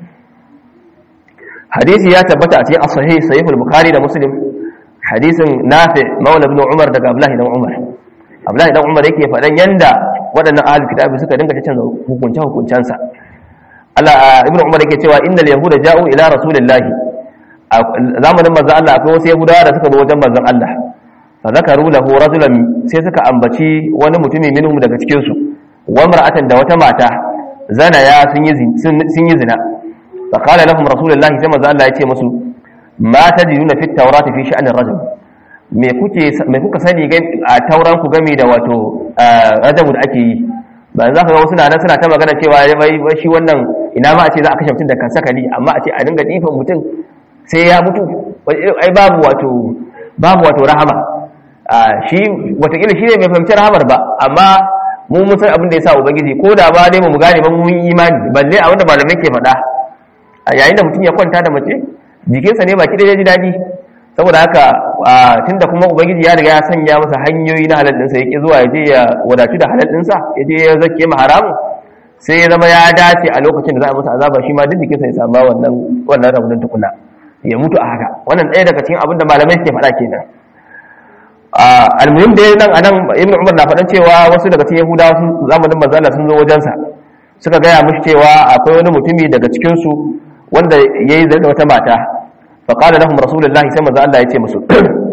hadisi ya tabbata a cikin as-sahih sahih al-bukhari da muslim hadisin nafi maula ibn umar daga abdullahi dan umar abdullahi dan umar yake faɗan yanda waɗannan ahli kitabi suka dinga canza hukunce hukuncensa Allah ibn umar yake cewa innal yahuda ja'u ila rasulillahi zamanin manzon Allah akwai wasu yahudawa da suka zo wajen manzon Allah fa zakaru lahu rajulan sai suka ambaci wani mutumi minhum daga cikin su wa mar'atan da wata mata zana ya sun yi sun yi zina fa qala lahum rasulullahi sai manzon Allah ya ce musu ma tajiduna fit tawrati fi sha'anir rajul me kuke me kuka sani a tauran ku game da wato rajabu da ake yi ba za ka ga wasu na nan suna ta magana cewa wai shi wannan ina ma a ce za a kashe mutum da kan sakali amma a ce a dinga difan mutum sai ya mutu ai babu wato babu wato rahama shi watakila shi ne mai fahimci rahamar ba amma mu mun san abin da ya sa ubangiji ko da ba dai mu gane ba mun yi imani balle a wanda malamai ke faɗa yayin da mutum ya kwanta da mace jikinsa ne baki da ya ji daɗi saboda haka tunda kuma ubangiji ya riga ya sanya masa hanyoyi na halal ɗinsa yake zuwa ya je ya wadatu da halal ɗinsa ya je ya zake ma haramun sai ya zama ya dace a lokacin da za a masa azaba shi ma duk jikinsa ya samu wannan wannan rabunin tukuna ya mutu a haka wannan ɗaya daga cikin abin da malamai suke faɗa kenan almuhim da nan anan ibnu umar na faɗan cewa wasu daga cikin yahudawa sun zamanin manzala sun zo wajensa suka gaya mishi cewa akwai wani mutumi daga cikin su wanda yayi zina da wata mata fa qala lahum rasulullahi sai manzo Allah ya ce musu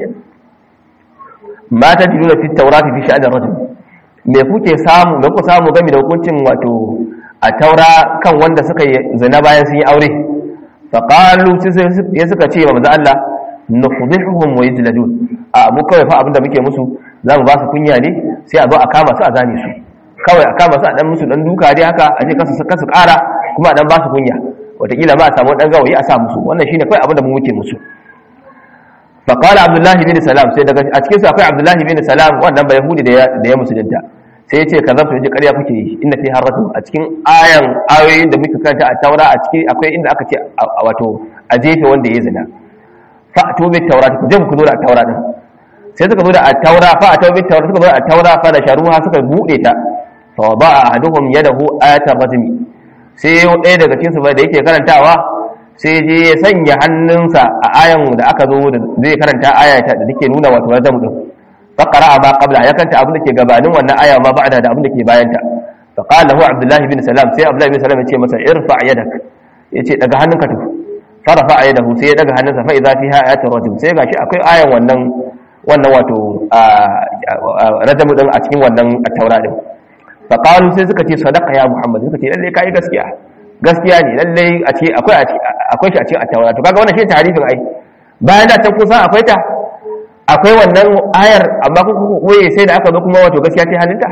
ma tajiduna fi tawrati fi sha'an ar-rajul me kuke samu me ku samu game da hukuncin wato a taura kan wanda suka yi zina bayan sun yi aure fa qalu ya suka ce manzo Allah nufdihuhum wa yajladun a mu kawai fa abinda muke musu zamu ba su kunya ne sai a zo a kama su a zane su kawai a kama su a dan musu dan duka dai haka a ce kasu kasu kara kuma a dan ba su kunya wataƙila ba a samu dan gawayi a sa musu wannan shine kawai abinda mu muke musu fa qala abdullahi bin salam sai daga a cikin su akwai abdullahi bin salam wannan ba yahudi da ya musulunta sai ya ce ka zafi yaji ƙarya kuke yi inda fi harratu a cikin ayan ayoyin da muka karanta a taura a ciki akwai inda aka ce wato a jefe wanda ya zina fa a tobe taura ku je ku zo da taura din sai suka zo da taura fa a tobe taura suka zo da taura fa da sharuha suka bude ta fa ba ahaduhum yadahu ayatar rajmi sai ɗaya daga cikin su da yake karantawa sai je ya sanya hannunsa a ayan da aka zo da zai karanta ayata da take nuna wato rajam din فقرأ ما قبلها ya kanta abin da ke gabanin wannan aya ma ba'da da abin da ke bayanta fa qala lahu abdullah ibn salam sai abdullah ibn salam ya ce masa irfa yadak yace daga hannunka to farafa yadahu sai ya daga hannunsa fa idza fiha ayatul rajul sai gashi akwai ayan wannan wannan wato rajamu din a cikin wannan taura din fa qalu sai suka ce sadaqa ya muhammad suka ce lalle kai gaskiya gaskiya ne lalle a ce akwai akwai shi a cikin taura to kaga wannan shi tarifin ai bayan da ta kusan akwai ta akwai wannan ayar amma kuka koye sai da aka zo kuma wato gaskiya ce hannunta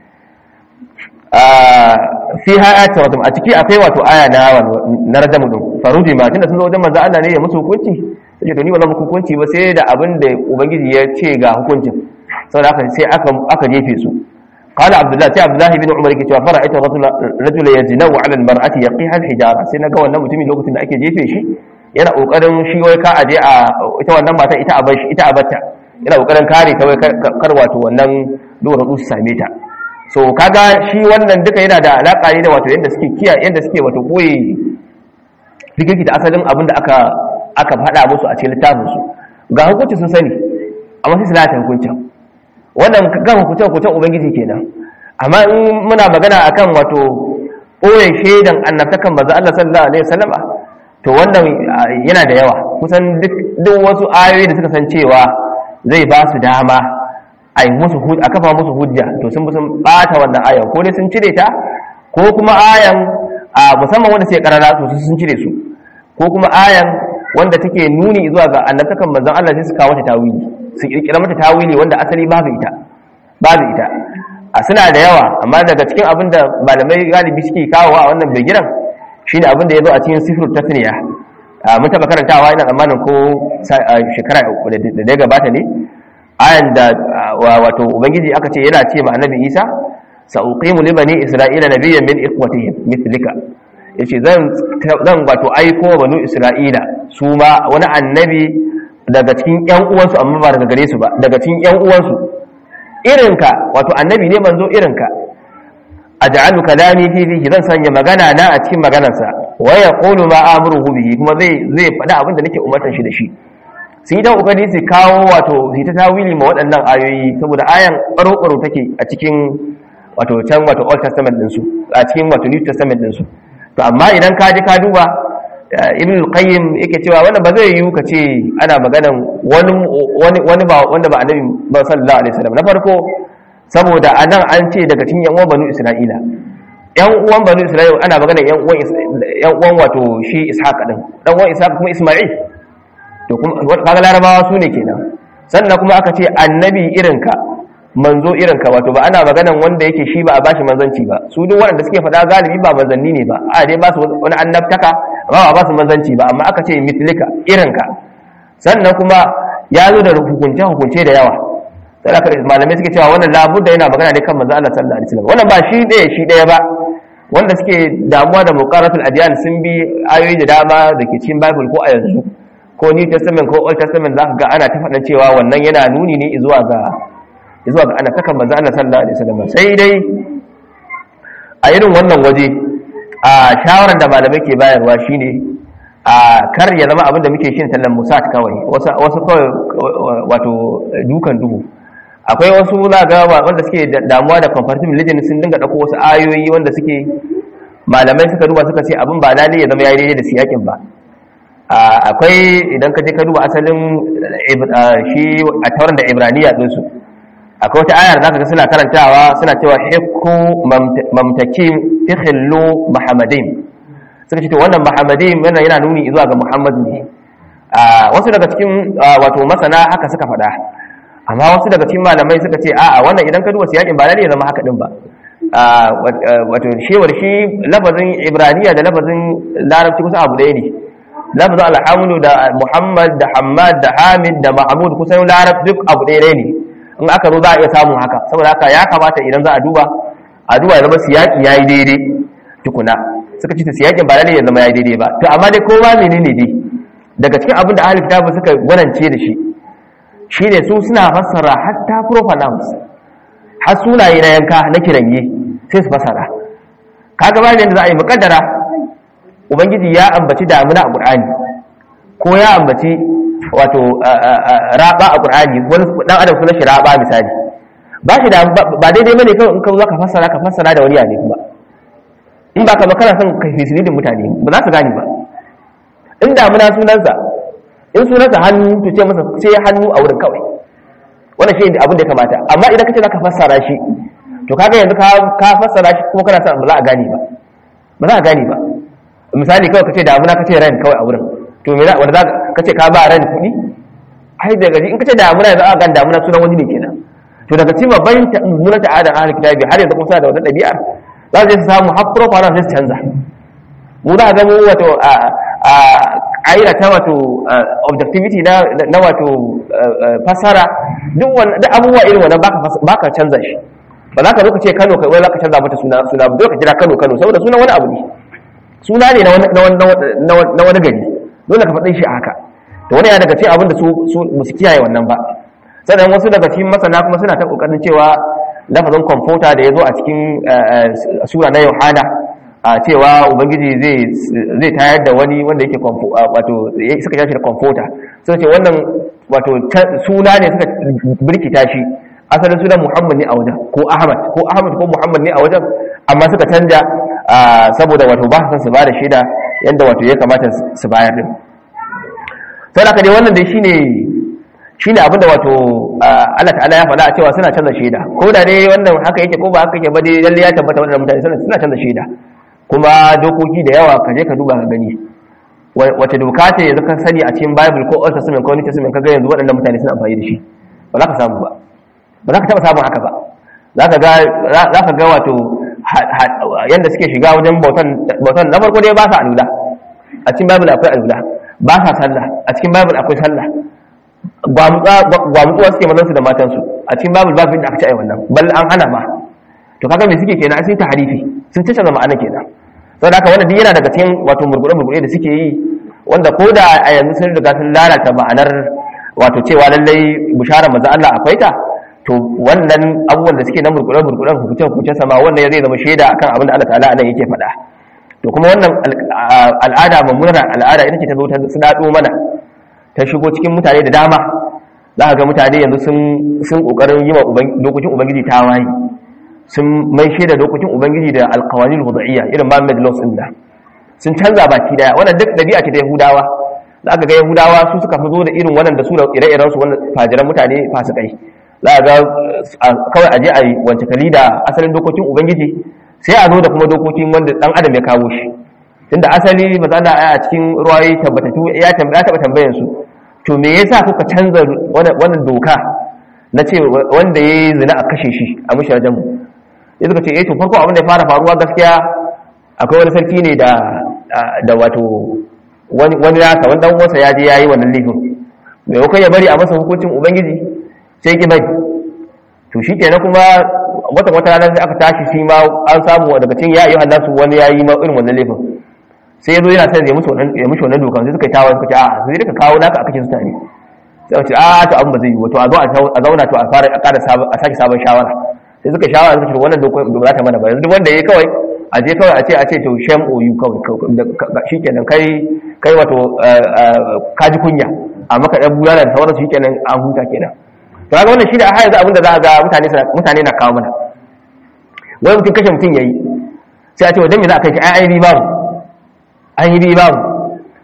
fi hayati wato a ciki akwai wato aya na na rajamu din farudi ma tunda sun zo wajen manzo Allah ne ya musu hukunci sai to ni wannan muku hukunci ba sai da abin da ubangiji ya ce ga hukuncin saboda haka sai aka aka jefe su قال عبد الله سي عبد الله بن عمر yake cewa fara'ita rajula rajula yajnawu 'ala al-mar'ati yaqiha al-hijara sai naga wannan mutumin lokacin da ake jefe shi yana kokarin shi wai ka aje a ita wannan mata ita a bar shi ita a batta yana kokarin kare ta wai kar wato wannan dora su same ta so kaga shi wannan duka yana da alaka ne da wato yanda suke kiya yanda suke wato koyi fikirki da asalin abin da aka aka faɗa musu a cikin littafin su ga hukunci sun sani amma sai su lalata hukuncin wannan ga hukuncin hukuncin ubangiji kenan amma in muna magana akan wato ɓoye shaidan annabtakan manzo Allah sallallahu alaihi wasallama to wannan yana da yawa kusan duk wasu ayoyi da suka san cewa zai ba su dama a musu a kafa musu hujja to sun sun bata wannan ayan ko dai sun cire ta ko kuma ayan a musamman wanda sai karara to sun cire su ko kuma ayan wanda take nuni zuwa ga annabtakan manzon Allah sai su kawo ta tawili su kirkira mata tawili wanda asali babu ita babu ita a suna da yawa amma daga cikin abin da malamai galibi suke kawo a wannan bigiran shine abin da ya zo a cikin sifir tasniya mun taba karantawa ina tsammanin ko shekara da ya gabata ne ayan da wato ubangiji aka ce yana ce ma annabi isa sa'uqimu li bani isra'ila nabiyyan min ikhwatihim mithlika yace zan zan wato aiko wa banu isra'ila su ma wani annabi daga cikin ƴan uwansu amma ba daga gare su ba daga cikin ƴan uwansu irinka wato annabi ne manzo irinka aj'alu kalami fi fihi zan sanya magana na a cikin maganarsa wa yaqulu ma amruhu bihi kuma zai zai faɗa abin da nake umartar shi da shi sun yi ta kokari su kawo wato su ta tawili ma waɗannan ayoyi saboda ayan ɓaro take a cikin wato can wato old testament ɗinsu a cikin wato new testament ɗinsu to amma idan ka ji ka duba ibn al-qayyim yake cewa wannan ba zai yiwu ka ce ana maganan wani wani ba wanda ba annabi ba sallallahu alaihi wasallam na farko saboda anan an ce daga cikin yan uwan banu isra'ila yan uwan banu isra'ila ana maganan yan uwan yan uwan wato shi ishaq din dan uwan ishaq kuma isma'il to kuma kaga larabawa su ne kenan sannan kuma aka ce annabi irinka manzo irinka wato ba ana maganan wanda yake shi ba a bashi manzanci ba su duk waɗanda suke faɗa galibi ba manzanni ne ba a dai ba su wani annabtaka ba ba su manzanci ba amma aka ce mitlika irinka sannan kuma ya zo da hukunce hukunce da yawa sai aka malamai suke cewa wannan labudda yana magana ne kan manzo Allah sallallahu alaihi wasallam wannan ba shi ɗaya shi ɗaya ba wanda suke damuwa da muqaratul adyan sun bi ayoyi da dama da ke cikin bible ko a yanzu ko new testament ko old testament za ka ga ana ta faɗan cewa wannan yana nuni ne zuwa ga zuwa ga ana takan manzo Allah sallallahu alaihi wasallam sai dai a irin wannan waje a shawaran da malamai ke bayarwa shine a kar ya zama abin da muke shin tallan musat kawai wasu wasu kawai wato dukan duhu akwai wasu za ga wanda suke damuwa da comparative religion sun dinga dauko wasu ayoyi wanda suke malamai suka duba suka ce abin ba lalle ya zama yayi daidai da siyakin ba akwai idan ka je ka duba asalin shi a tauran da ibraniya ɗinsu akwai wata ayar za ka ga suna karantawa suna cewa hikku mamtakin ihillu muhammadin suka ce to wannan muhammadin yana yana nuni zuwa ga muhammad ne wasu daga cikin wato masana haka suka faɗa amma wasu daga cikin malamai suka ce a'a wannan idan ka duba siyakin ba lalle ya zama haka din ba wato shewar shi lafazin ibraniya da lafazin larabci kusa abu ɗaya ne lafazin alhamdu da muhammad da hamad da hamid da mahmud kusan larab duk abu ɗaya ne in aka zo za a iya samun haka saboda haka ya kamata idan za a duba a duba ya zama siyaki ya yi daidai tukuna suka ce siyakin ba lalle ya zama ya yi daidai ba to amma dai kowa menene dai daga cikin abin da ahlul kitab suka gwanance da shi shine su suna fassara hatta profanouns har sunaye na yanka na kiranye sai su fassara kaga ba da za a yi mukaddara ubangiji ya ambaci damuna a qur'ani ko ya ambaci wato raba a qur'ani wani dan adam sunan shi raba misali ba shi da ba daidai bane kawai in ka zo ka fassara ka fassara da wani yare kuma in ba ka makara son ka fisilidin mutane ba za su gane ba in damuna sunansa in sunansa hannu to ce masa sai hannu a wurin kawai wannan shi abin da ya kamata amma idan kace zaka fassara shi to kaga yanzu ka ka fassara shi kuma kana son ba za a gane ba ba za a gane ba misali kawai kace damuna kace ran kawai a wurin to me za wanda kace ka ba ran kuɗi ai daga in kace damuna za a ga damuna sunan wani ne kenan to daga cikin babban mummunan ta'adar ahlul kitabi har yanzu kuma suna da wannan ɗabi'ar za su je su samu har profile sai su canza mu za a ga mu wato a ta wato objectivity na wato fasara duk abubuwa irin wannan ba ka canza shi ba za ka zo ka ce kano kai wani za ka canza mata suna suna ba ka kira kano kano saboda suna wani abu ne suna ne na wani gari dole ka faɗin shi a haka to wani ya daga cikin abin da su su kiyaye wannan ba sannan wasu daga cikin masana kuma suna ta kokarin cewa lafazin kwamfuta da ya zo a cikin sura na yohana a cewa ubangiji zai tayar da wani wanda yake wato suka shashi da kwamfuta suka ce wannan wato suna ne suka birkita shi asalin sunan muhammad ne a wajen ko ahmad ko ahmad ko muhammad ne a wajen amma suka canja saboda wato ba su ba da shaida yadda wato ya kamata su bayar din sai aka dai wannan dai shine shine abinda wato Allah ta'ala ya faɗa a cewa suna canza shaida ko da dai wannan haka yake ko ba haka yake ba dai lalle ya tabbata wannan mutane suna canza shaida kuma dokoki da yawa ka je ka duba ka gani wace doka ce yanzu ka sani a cikin bible ko old testament ko new testament ka ga yanzu waɗannan mutane suna amfani da shi ba za ka samu ba ba za ka taɓa samun haka ba za ka ga za ka ga wato yanda suke shiga wajen bautan bautan na farko dai ba sa alula a cikin bible akwai alula ba sa sallah a cikin bible akwai sallah gwamutsuwa suke mazansu da matansu a cikin babu babu da aka ci a wannan bal an hana ma to kaga me suke kenan sun ta harifi sun tace ma'ana kenan saboda haka wannan duk yana daga cikin wato murgure murgure da suke yi wanda ko da a yanzu sun riga sun lalata ma'anar wato cewa lallai bishara manzo Allah akwai ta to wannan abubuwan da suke na murgure murgure hukuncin hukuncin sama wannan zai zama shaida akan abin da Allah ta'ala anan yake faɗa to kuma wannan al'ada mummunar al'ada ita ce ta zo ta sadado mana ta shigo cikin mutane da dama za ka ga mutane yanzu sun kokarin yi wa dokokin ubangiji ta waye sun mai shaida dokokin ubangiji da alkawanin hudaiya irin Muhammad laws din da sun canza baki daya wannan duk dabi'a ce ta Yahudawa za ka ga Yahudawa su suka fi zo da irin wannan da su da ire-iren su wannan fajiran mutane fasikai za ka ga kawai aje a yi wance kali da asalin dokokin ubangiji sai a zo da kuma dokokin wanda dan adam ya kawo shi tunda asali matsala a cikin ruwayi tabbatatu ya tambaya taba tambayan su to me yasa kuka canza wannan doka na ce wanda ya yi zina a kashe shi a mashajen mu ya suka ce eh to farko abin da ya fara faruwa gaskiya akwai wani sarki ne da da wato wani wani nasa wani dan uwansa ya je yayi wannan laifin maimakon ya bari a masa hukuncin ubangiji sai ki bari to shi kenan kuma wata wata ranar da aka tashi shi ma an samu daga cikin ya ayyuhan nasu wani yayi ma irin wannan laifin sai yazo yana son ya musu wannan ya mushi wannan dokan sai suka tawo suka ce a sai ka kawo naka aka ce su tare sai ce a to abin ba zai yi wato a zo a zauna to a fara a ƙara sabon a sake sabon shawara sai suka shawara suka ce wannan dokan ba za ta mana ba yanzu duk wanda yayi kawai a je kawai a ce a ce to shame or you kawai shikenan kai kai wato kaji kunya a maka ɗan bulala da sauransu shikenan an huta kenan to kaga wannan shi da har yanzu abin da za a ga mutane mutane na kawo mana wani mutum kashe mutum yayi sai a ce wajen me za a kai shi ai ai babu an yi babu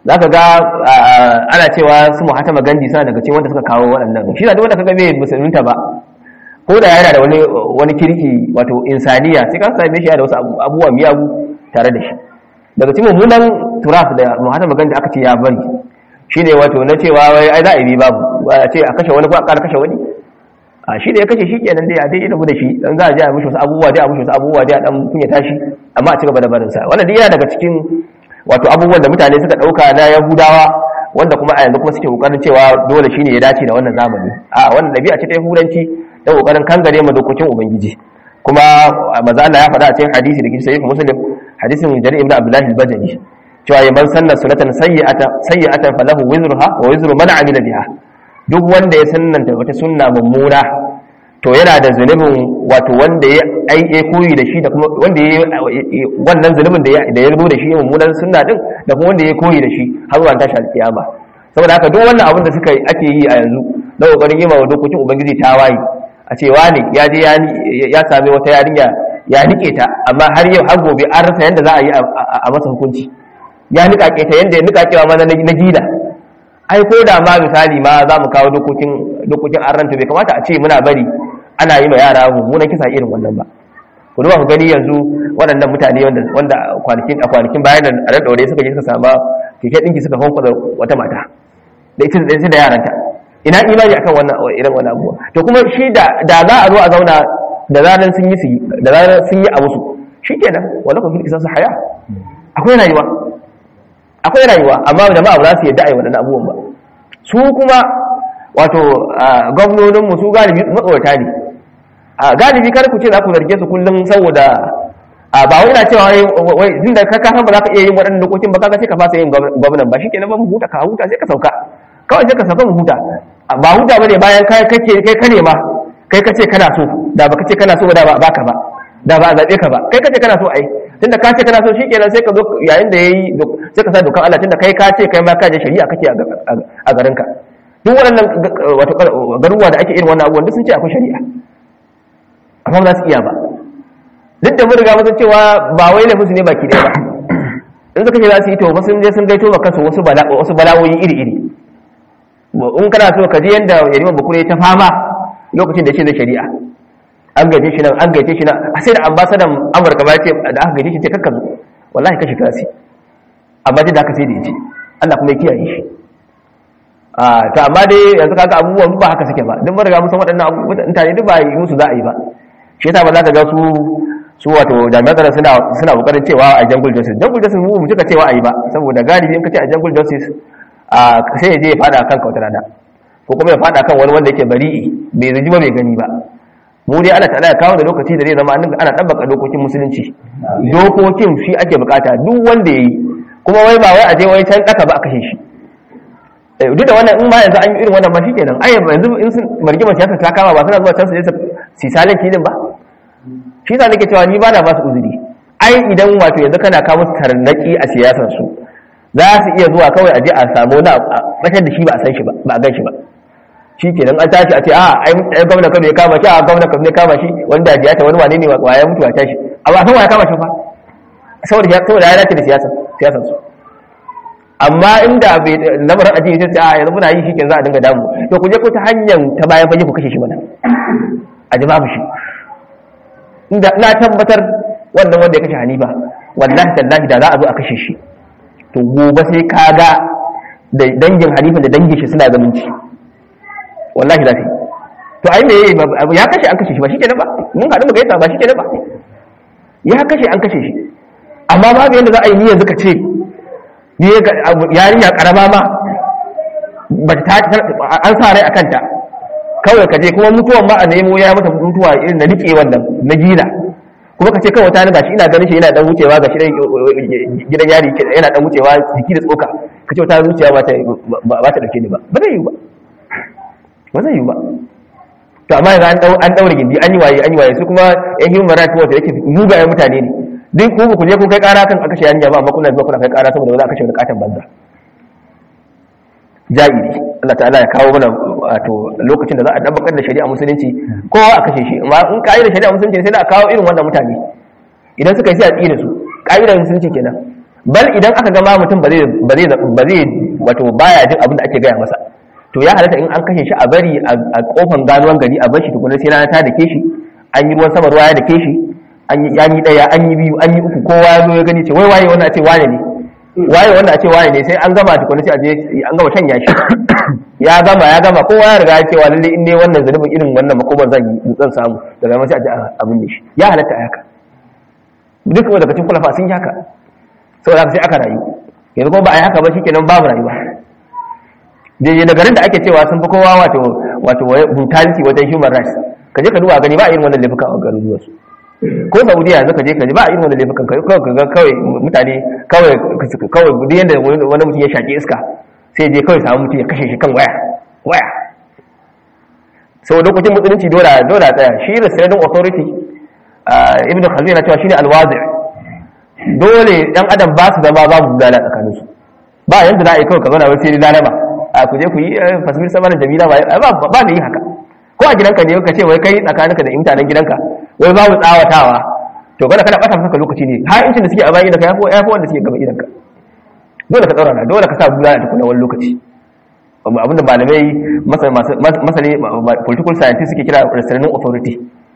za ka ga ana cewa su muhatama gandi suna daga cikin wanda suka kawo waɗannan shi da wanda kaga bai musulunta ba ko da yana da wani wani kirki wato insaniya sai ka same shi da wasu abubuwa miyagu tare da shi daga cikin mummunan turaf da muhatama gandi aka ce ya bari shine wato na cewa wai ai za a yi babu a ce a kashe wani ko a ƙara kashe wani a shi da ya kashe shi kenan dai a dai ina da shi dan za a je a mishi wasu abubuwa dai a mishi wasu abubuwa dai a dan kunya tashi amma a ci gaba da barin sa wannan dai yana daga cikin wato abubuwan da mutane suka dauka na yahudawa wanda kuma a yanzu kuma suke kokarin cewa dole shine ya dace da wannan zamani a wannan dabi'a ce ta yahudanci da kokarin kangare ma dokokin ubangiji kuma maza Allah ya faɗa a cikin hadisi da sahih muslim hadisin jarir ibn abdullah al-bajali cewa yaban sannan sunatan sayyi'ata sayyatan falahu wizruha wa wizru man amila biha duk wanda ya sunnanta wata sunna mummuna to yana da zunubin wato wanda ya ai koyi da shi da kuma wanda ya wannan zunubin da ya da ya zo da shi mummunan sunna din da kuma wanda ya koyi da shi har zuwa tashi alkiyama saboda haka duk wannan abin da suka ake yi a yanzu na kokarin yi wa dokokin ubangiji ta waye a ce wani ya je ya sami wata yarinya ya nike ta amma har yau har gobe an rasa yanda za a yi a masa hukunci ya nika ta yanda ya nika cewa mana na gida ai ko da ma misali ma za mu kawo dokokin dokokin arranta bai kamata a ce muna bari ana yi ma yara mummunan kisa irin wannan ba ku duba ku gani yanzu waɗannan mutane wanda wanda kwanakin a kwanakin bayan da ran daure suka je suka sama keke dinki suka honka da wata mata da ita da da yaranta ina imani akan wannan irin wannan abuwa to kuma shi da da za a zo a zauna da zaran sun yi su da zaran sun yi a musu shikenan wala kun fil qisas haya akwai rayuwa akwai rayuwa amma jama'a ba za su yadda a yi waɗannan abubuwan ba su kuma wato gwamnoninmu su galibi matsorata ne a galibi kar ku ce za ku zarge su kullum saboda ba wai na cewa wai tun da ka san ba za ka iya yin waɗannan dokokin ba kaga sai ka fasa yin gwamnan ba shikenan ba mu huta ka huta sai ka sauka kawai sai ka sauka mu huta ba huta bane bayan kai kake kai ka nema kai kace kana so da ba kace kana so da ba baka ba da ba a zaɓe ka ba kai kace kana so ai tunda ka ce kana so shikenan sai ka zo yayin da yayi sai ka sa dokan Allah tunda kai ka ce kai ma ka je shari'a kake a garin ka duk waɗannan wato garuwa da ake irin wannan abubuwan duk sun ce akwai shari'a amma ba za su iya ba duk da mun riga mun cewa ba wai laifin su ne baki ɗaya ba in suka ce za su yi to fa sun je sun gaito ma kansu wasu bala wasu bala'o'i iri iri in kana so ka je yanda yarima bakure ta fama lokacin da shi da shari'a an gaje shi nan an gaje shi nan a sai da ambasadan amurka ba ce da aka gaje shi ce kakka zo wallahi kashi kasi amma dai da aka sai da yace Allah kuma ya kiyaye shi a to amma dai yanzu kaga abubuwan ba haka suke ba duk mun riga mun san waɗannan abubuwan mutane duk ba yi musu za a yi ba shi yasa ba za ka ga su su wato jami'an tsaron suna suna kokarin cewa a jungle justice jungle justice mu mutuka cewa a yi ba saboda galibi in ka ce a jungle justice a sai ya je ya fada kanka wata rana ko kuma ya fada kan wani wanda yake bari'i bai zuji ba bai gani ba mu dai Allah ta'ala ya kawo da lokaci da zai zama ana tabbaka dokokin musulunci dokokin shi ake bukata duk wanda yayi kuma wai ba wai a je wai can daka ba a kashe shi duk da wannan in ma yanzu an yi irin wannan ba shikenan ai yanzu in sun margima siyasa ta kama ba suna zuwa can su je su salin kilin ba shi yasa nake cewa ni ba na ba su uzuri ai idan wato yanzu kana kawo musu tarnaki a siyasar su za su iya zuwa kawai a je a samu na bashar da shi ba a san shi ba ba a gan shi ba shi ke nan an tashi a ce a ai gwamna kano ya kama shi a gwamna kano ya kama shi wani da ya ta wani wane ne wa ya mutu a tashi a ba san wa ya kama shi fa saboda saboda ya dace da siyasar siyasar su amma inda bai lamarin ajiye sai a yanzu muna yi shi ke za a dinga damu to ku je ku ta hanyar ta bayan fage ku kashe shi mana a ji babu shi inda na tabbatar wannan wanda ya kashe hanifa wallahi tallahi da za a zo a kashe shi to gobe sai ka ga da dangin hanifa da dangin shi suna zamunci wallahi za ta yi to ai me ya kashe an kashe shi ba shi kenan ba mun haɗu mu gaisa ba shi kenan ba ya kashe an kashe shi amma babu yadda za a yi ni yanzu ka ce yarinya karama ma ba ta an sa rai a kanta kawai ka je kuma mutuwan ma a nemo ya mata mutuwa irin na rike wannan na gila kuma ka ce kawai ta gashi ina ganin shi yana dan wucewa gashi gidan yari yana dan wucewa jiki da tsoka ka ce ta zuciya ba ta ba ta dauke ni ba ba zai yi ba ba zai yi ba to amma yanzu an daure gindi an yi waye an yi waye su kuma yan human rights watch yake mugayen mutane ne duk ku ku je kun kai kara kan aka shi yarinya ba amma kuna zuwa kuna kai kara saboda ba za a kashe wani katon banza ja'iri Allah ta'ala ya kawo mana wato lokacin da za a dabbakar da shari'a musulunci kowa a kashe shi amma in ka yi da shari'a musulunci sai da a kawo irin wannan mutane idan suka yi sai a tsire su ƙa'idar musulunci kenan bal idan aka gama mutum ba zai ba zai ba zai wato baya jin abin da ake gaya masa to ya halatta in an kashe shi a bari a kofan ganuwan gari a bar shi tukuna sai rana ta dake shi an yi ruwan sama ruwa ya dake shi an yi an yi daya an yi biyu an yi uku kowa ya zo ya gani ce wai waye wannan a ce wane ne waye wannan a ce waye ne sai an gama tukuna sai a je an gama shanya shi ya gama ya gama kowa ya riga ya cewa lalle in ne wannan zanubin irin wannan makoban zan yi zan samu daga nan sai a ji abin ne shi ya halatta a haka duk wanda daga cikin kulafa sun yi haka saboda haka sai aka rayu yanzu kuma ba a yi haka ba shikenan babu rayuwa daidai da garin da ake cewa sun fi kowa wato wato brutality wajen human rights ka je ka duba gani ba a irin wannan laifuka a garin zuwa su ko saudiya yanzu ka je ka ji ba a irin wannan laifukan kawai ka ga kawai mutane kawai kawai duk yanda wani mutum ya shaƙi iska sai je kawai samu mutum ya kashe shi kan waya waya sau lokacin musulunci dole dole a tsaya shi restraining authority ibn khaldun na cewa shine alwazi dole dan adam ba su zama babu bulala tsakanin su ba yanzu na yi kawai ka zauna wai sai lalama a ku je ku yi fasmir sama da jamila ba ba da yi haka ko a gidanka ne ka ce wai kai tsakaninka da mutanen gidanka wai babu tsawatawa to kana kana bata maka lokaci ne har incin da suke a bayan gidanka yafi yafi wanda suke gaba gidanka dole ka tsaurara dole ka sa bulala tukuna wani lokaci abinda malamai masani political scientist suke kira restraining authority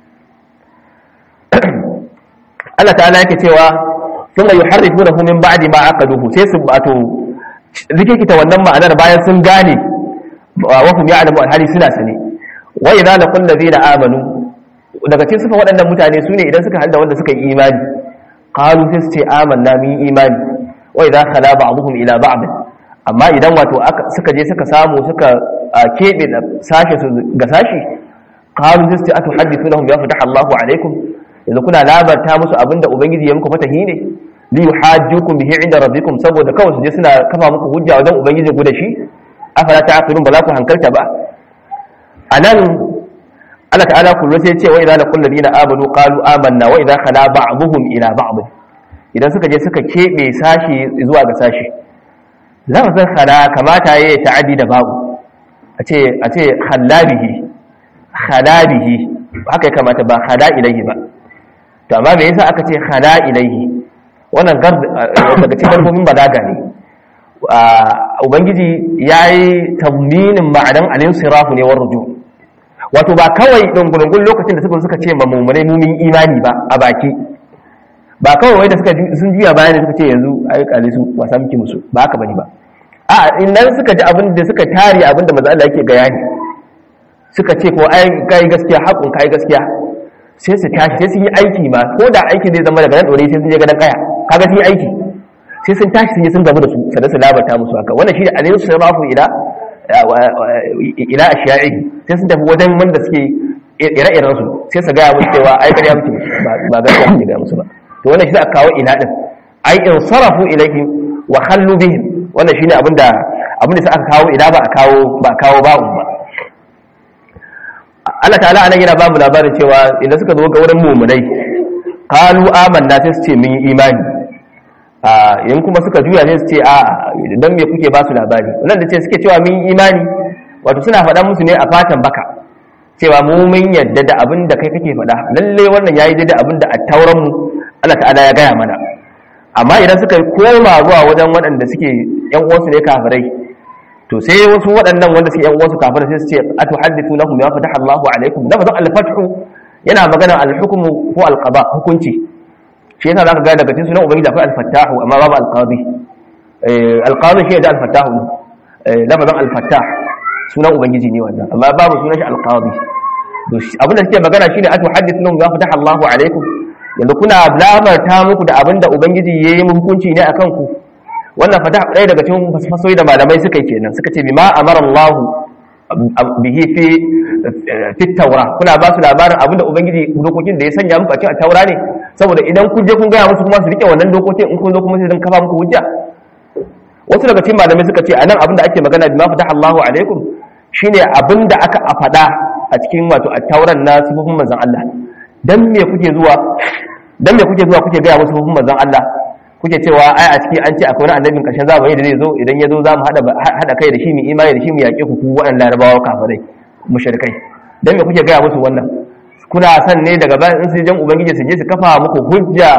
Allah ta'ala yake cewa sun ga yuharrifunahu min ba'di ma aqaduhu sai su bato rikikita wannan ma'anar bayan sun gane wa hum ya'lamu alhali suna sane wa idza laqul ladina amanu daga cikin sufa waɗannan mutane su ne idan suka halda wanda suka yi imani qalu sai su ce amanna min imani wa idza khala ba'dhum ila ba'd amma idan wato suka je suka samu suka kebe sashe su ga sashi qalu sai su ce atuhaddithunahum ya fataha Allahu alaikum yanzu kuna labarta musu abinda ubangiji ya muku fatahi ne li yuhajjukum bihi inda rabbikum saboda kawai su je suna kafa muku hujja wajen ubangiji ku da shi afala ta'qilun ba za ku hankalta ba anan Allah ta'ala kullu sai ce wa idza laqul ladina amanu qalu amanna wa idza khala ba'dhum ila ba'd idan suka je suka kebe sashi zuwa ga sashi lafazin khala kamata yayi ta'addi da babu a ce a ce khalabihi khalabihi haka ya kamata ba khala ilayhi ba to amma me yasa aka ce khala ilayhi wannan daga cikin kalmomin balaga ne ubangiji yayi taminin ma'anan al-insirafu ne war ruju' wato ba kawai ɗungulungun lokacin da suka suka ce ma mummunai mumin imani ba a baki ba kawai wai da suka sun juya bayan da suka ce yanzu ai kale su wasa miki musu ba haka bane ba a idan suka ji abin da suka tare abin da manzo Allah yake ga yani suka ce ko ai kai gaskiya hakun kai gaskiya sai su tashi sai sun yi aiki ma ko da aiki zai zama daga nan dore sai sun je gadan kaya kaga sun yi aiki sai sun tashi sun yi sun gabu da su sannan su labarta musu haka wannan shi da alayhi sallallahu ila ila ashiya'i sai sun tafi wajen wanda suke ire-iren su sai su gaya musu cewa ai kariya muke ba gaskiya muke ga musu ba to wannan shi aka kawo ila din ai in sarafu ilayhi wa khallu bihim wannan shine abinda abinda sai aka kawo ila ba a kawo ba a kawo ba'un ba Allah ta'ala anan yana ba mu labarin cewa idan suka zo ga wurin mu'minai qalu amanna sai su ce mun yi imani in kuma suka juya sai su ce a dan me kuke ba su labari wannan da ce suke cewa mun imani wato suna faɗa musu ne a fatan baka cewa mu mun yadda da abin da kai kake faɗa lalle wannan yayi daidai abin da attauran mu Allah ta'ala ya gaya mana amma idan suka koma zuwa wajen waɗanda suke yan uwansu ne kafirai to sai wasu waɗannan wanda suke yan uwansu kafirai sai su ce atuhaddithu lahum ya fataha Allahu alaikum lafazin al-fathu yana magana al-hukmu ko al-qada hukunci shi yasa zaka ga daga cikin sunan ubangiji akwai al-fattahu amma babu al-qadi al-qadi shi da al-fattahu lafazin al-fattah sunan ubangiji ne wannan amma babu sunan shi al-qadi to abin da suke magana shine atu hadithunhum ya fataha Allahu alaikum yanzu kuna labarta muku da abin da ubangiji yayi mu hukunci ne akan ku wannan fatah ɗaya daga cikin fasoyi da malamai suka yi kenan suka ce bima amara Allah bihi fi fi taura kuna ba su labarin abin da ubangiji dokokin da ya sanya muku a cikin taura ne saboda idan kun je kun gaya musu kuma su rike wannan dokokin in kun zo kuma sai dan kafa muku hujja wasu daga cikin malamai suka ce anan abin da ake magana bima fatah Allahu alaikum shine abin da aka faɗa a cikin wato at-tauran na sifofin manzon Allah dan me kuke zuwa dan me kuke zuwa kuke gaya musu sifofin manzon Allah kuke cewa ai a ciki an ce akwai wani annabin ƙarshen zamani da zai zo idan ya zo za mu haɗa kai da shi mu imani da shi mu yaƙe ku ku waɗannan larabawa kafirai mushrikai dan me kuke gaya musu wannan kuna san ne daga bayan in su jan ubangiji su je su kafa muku hujja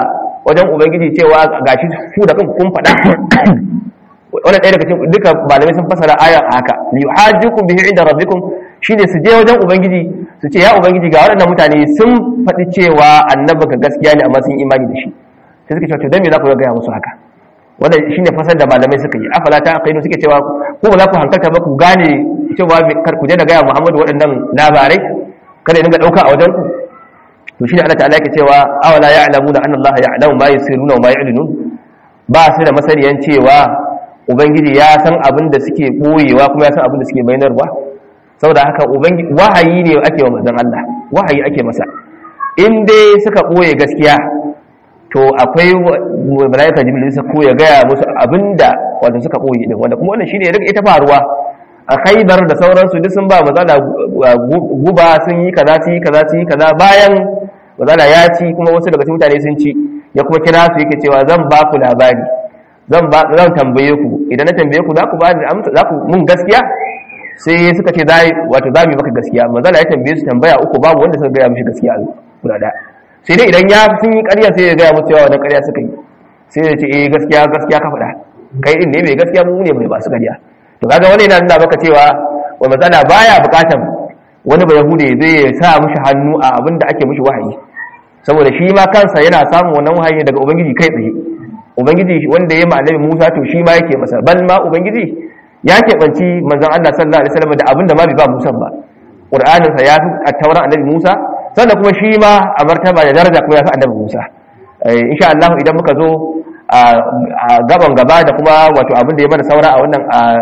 wajen ubangiji cewa gashi ku da kanku kun faɗa wannan ɗaya daga cikin duka malamai sun fasara aya haka yuhajjukum bihi inda rabbikum shine su je wajen ubangiji su ce ya ubangiji ga waɗannan mutane sun faɗi cewa annabi ka gaskiya ne amma sun imani da shi sai suka ce to dan me za ku ga musu haka wannan shine fasar da malamai suka yi afala ta aqaidu suke cewa ko ba za ku hankalta ba ku gane cewa kar ku je da ga Muhammadu waɗannan labarai kada ya dinga dauka a wajen ku to shine Allah ta'ala yake cewa awala ya'lamuna anna Allah ya'lamu ma yusirruna wa ma yu'linun ba su da masaniyan cewa ubangiji ya san abin da suke boyewa kuma ya san abin da suke bayanarwa saboda haka ubangiji wahayi ne ake wa manzon Allah wahayi ake masa in dai suka boye gaskiya to akwai malaika jibril sai ko ya gaya musu abinda wanda suka boye din wanda kuma wannan shine ya ita faruwa a khaybar da sauransu duk sun ba mazala guba sun yi kaza sun yi kaza sun yi kaza bayan mazala ya ci kuma wasu daga cikin mutane sun ci ya kuma kira su yake cewa zan ba ku labari zan ba zan tambaye ku idan na tambaye ku za ku ba da amsa za ku mun gaskiya sai suka ce za wato za mu yi maka gaskiya mazala ya tambaye su tambaya uku babu wanda suka gaya mishi gaskiya guda da sai dai idan ya sun yi ƙarya sai ya gaya musu cewa wannan ƙarya suka yi sai ya ce eh gaskiya gaskiya ka faɗa kai din ne mai gaskiya mu ne mai masu ƙarya to kaga wani yana nuna maka cewa wa matsala baya buƙatar wani ba yahude zai sa mishi hannu a abin da ake mishi wahayi saboda shi ma kansa yana samun wannan wahayi daga ubangiji kai tsaye ubangiji wanda ya ma annabi Musa to shi ma yake masa bal ma ubangiji ya keɓanci manzon Allah sallallahu alaihi wasallam da abin da ma bai ba Musa ba Qur'anin sa ya fi at-Taurat annabi Musa sannan kuma shi ma a martaba da daraja kuma ya fi annabi Musa insha Allah idan muka zo a gaban gaba da kuma wato abin da ya mana saura a wannan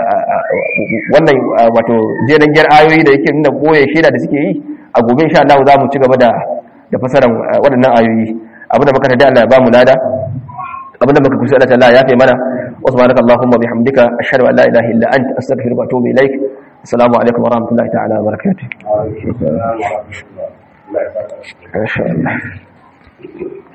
wannan wato jeran gyar ayoyi da yake nuna boye shaida da suke yi a gobe insha Allah za mu ci gaba da da fasaran waɗannan ayoyi abin da muka tada Allah ya ba mu lada abin da muka kusa Allah ta'ala ya fi mana wa subhanaka allahumma bihamdika ashhadu an la ilaha illa anta astaghfiruka wa atubu ilaik assalamu alaikum wa rahmatullahi ta'ala wa barakatuh ما شاء الله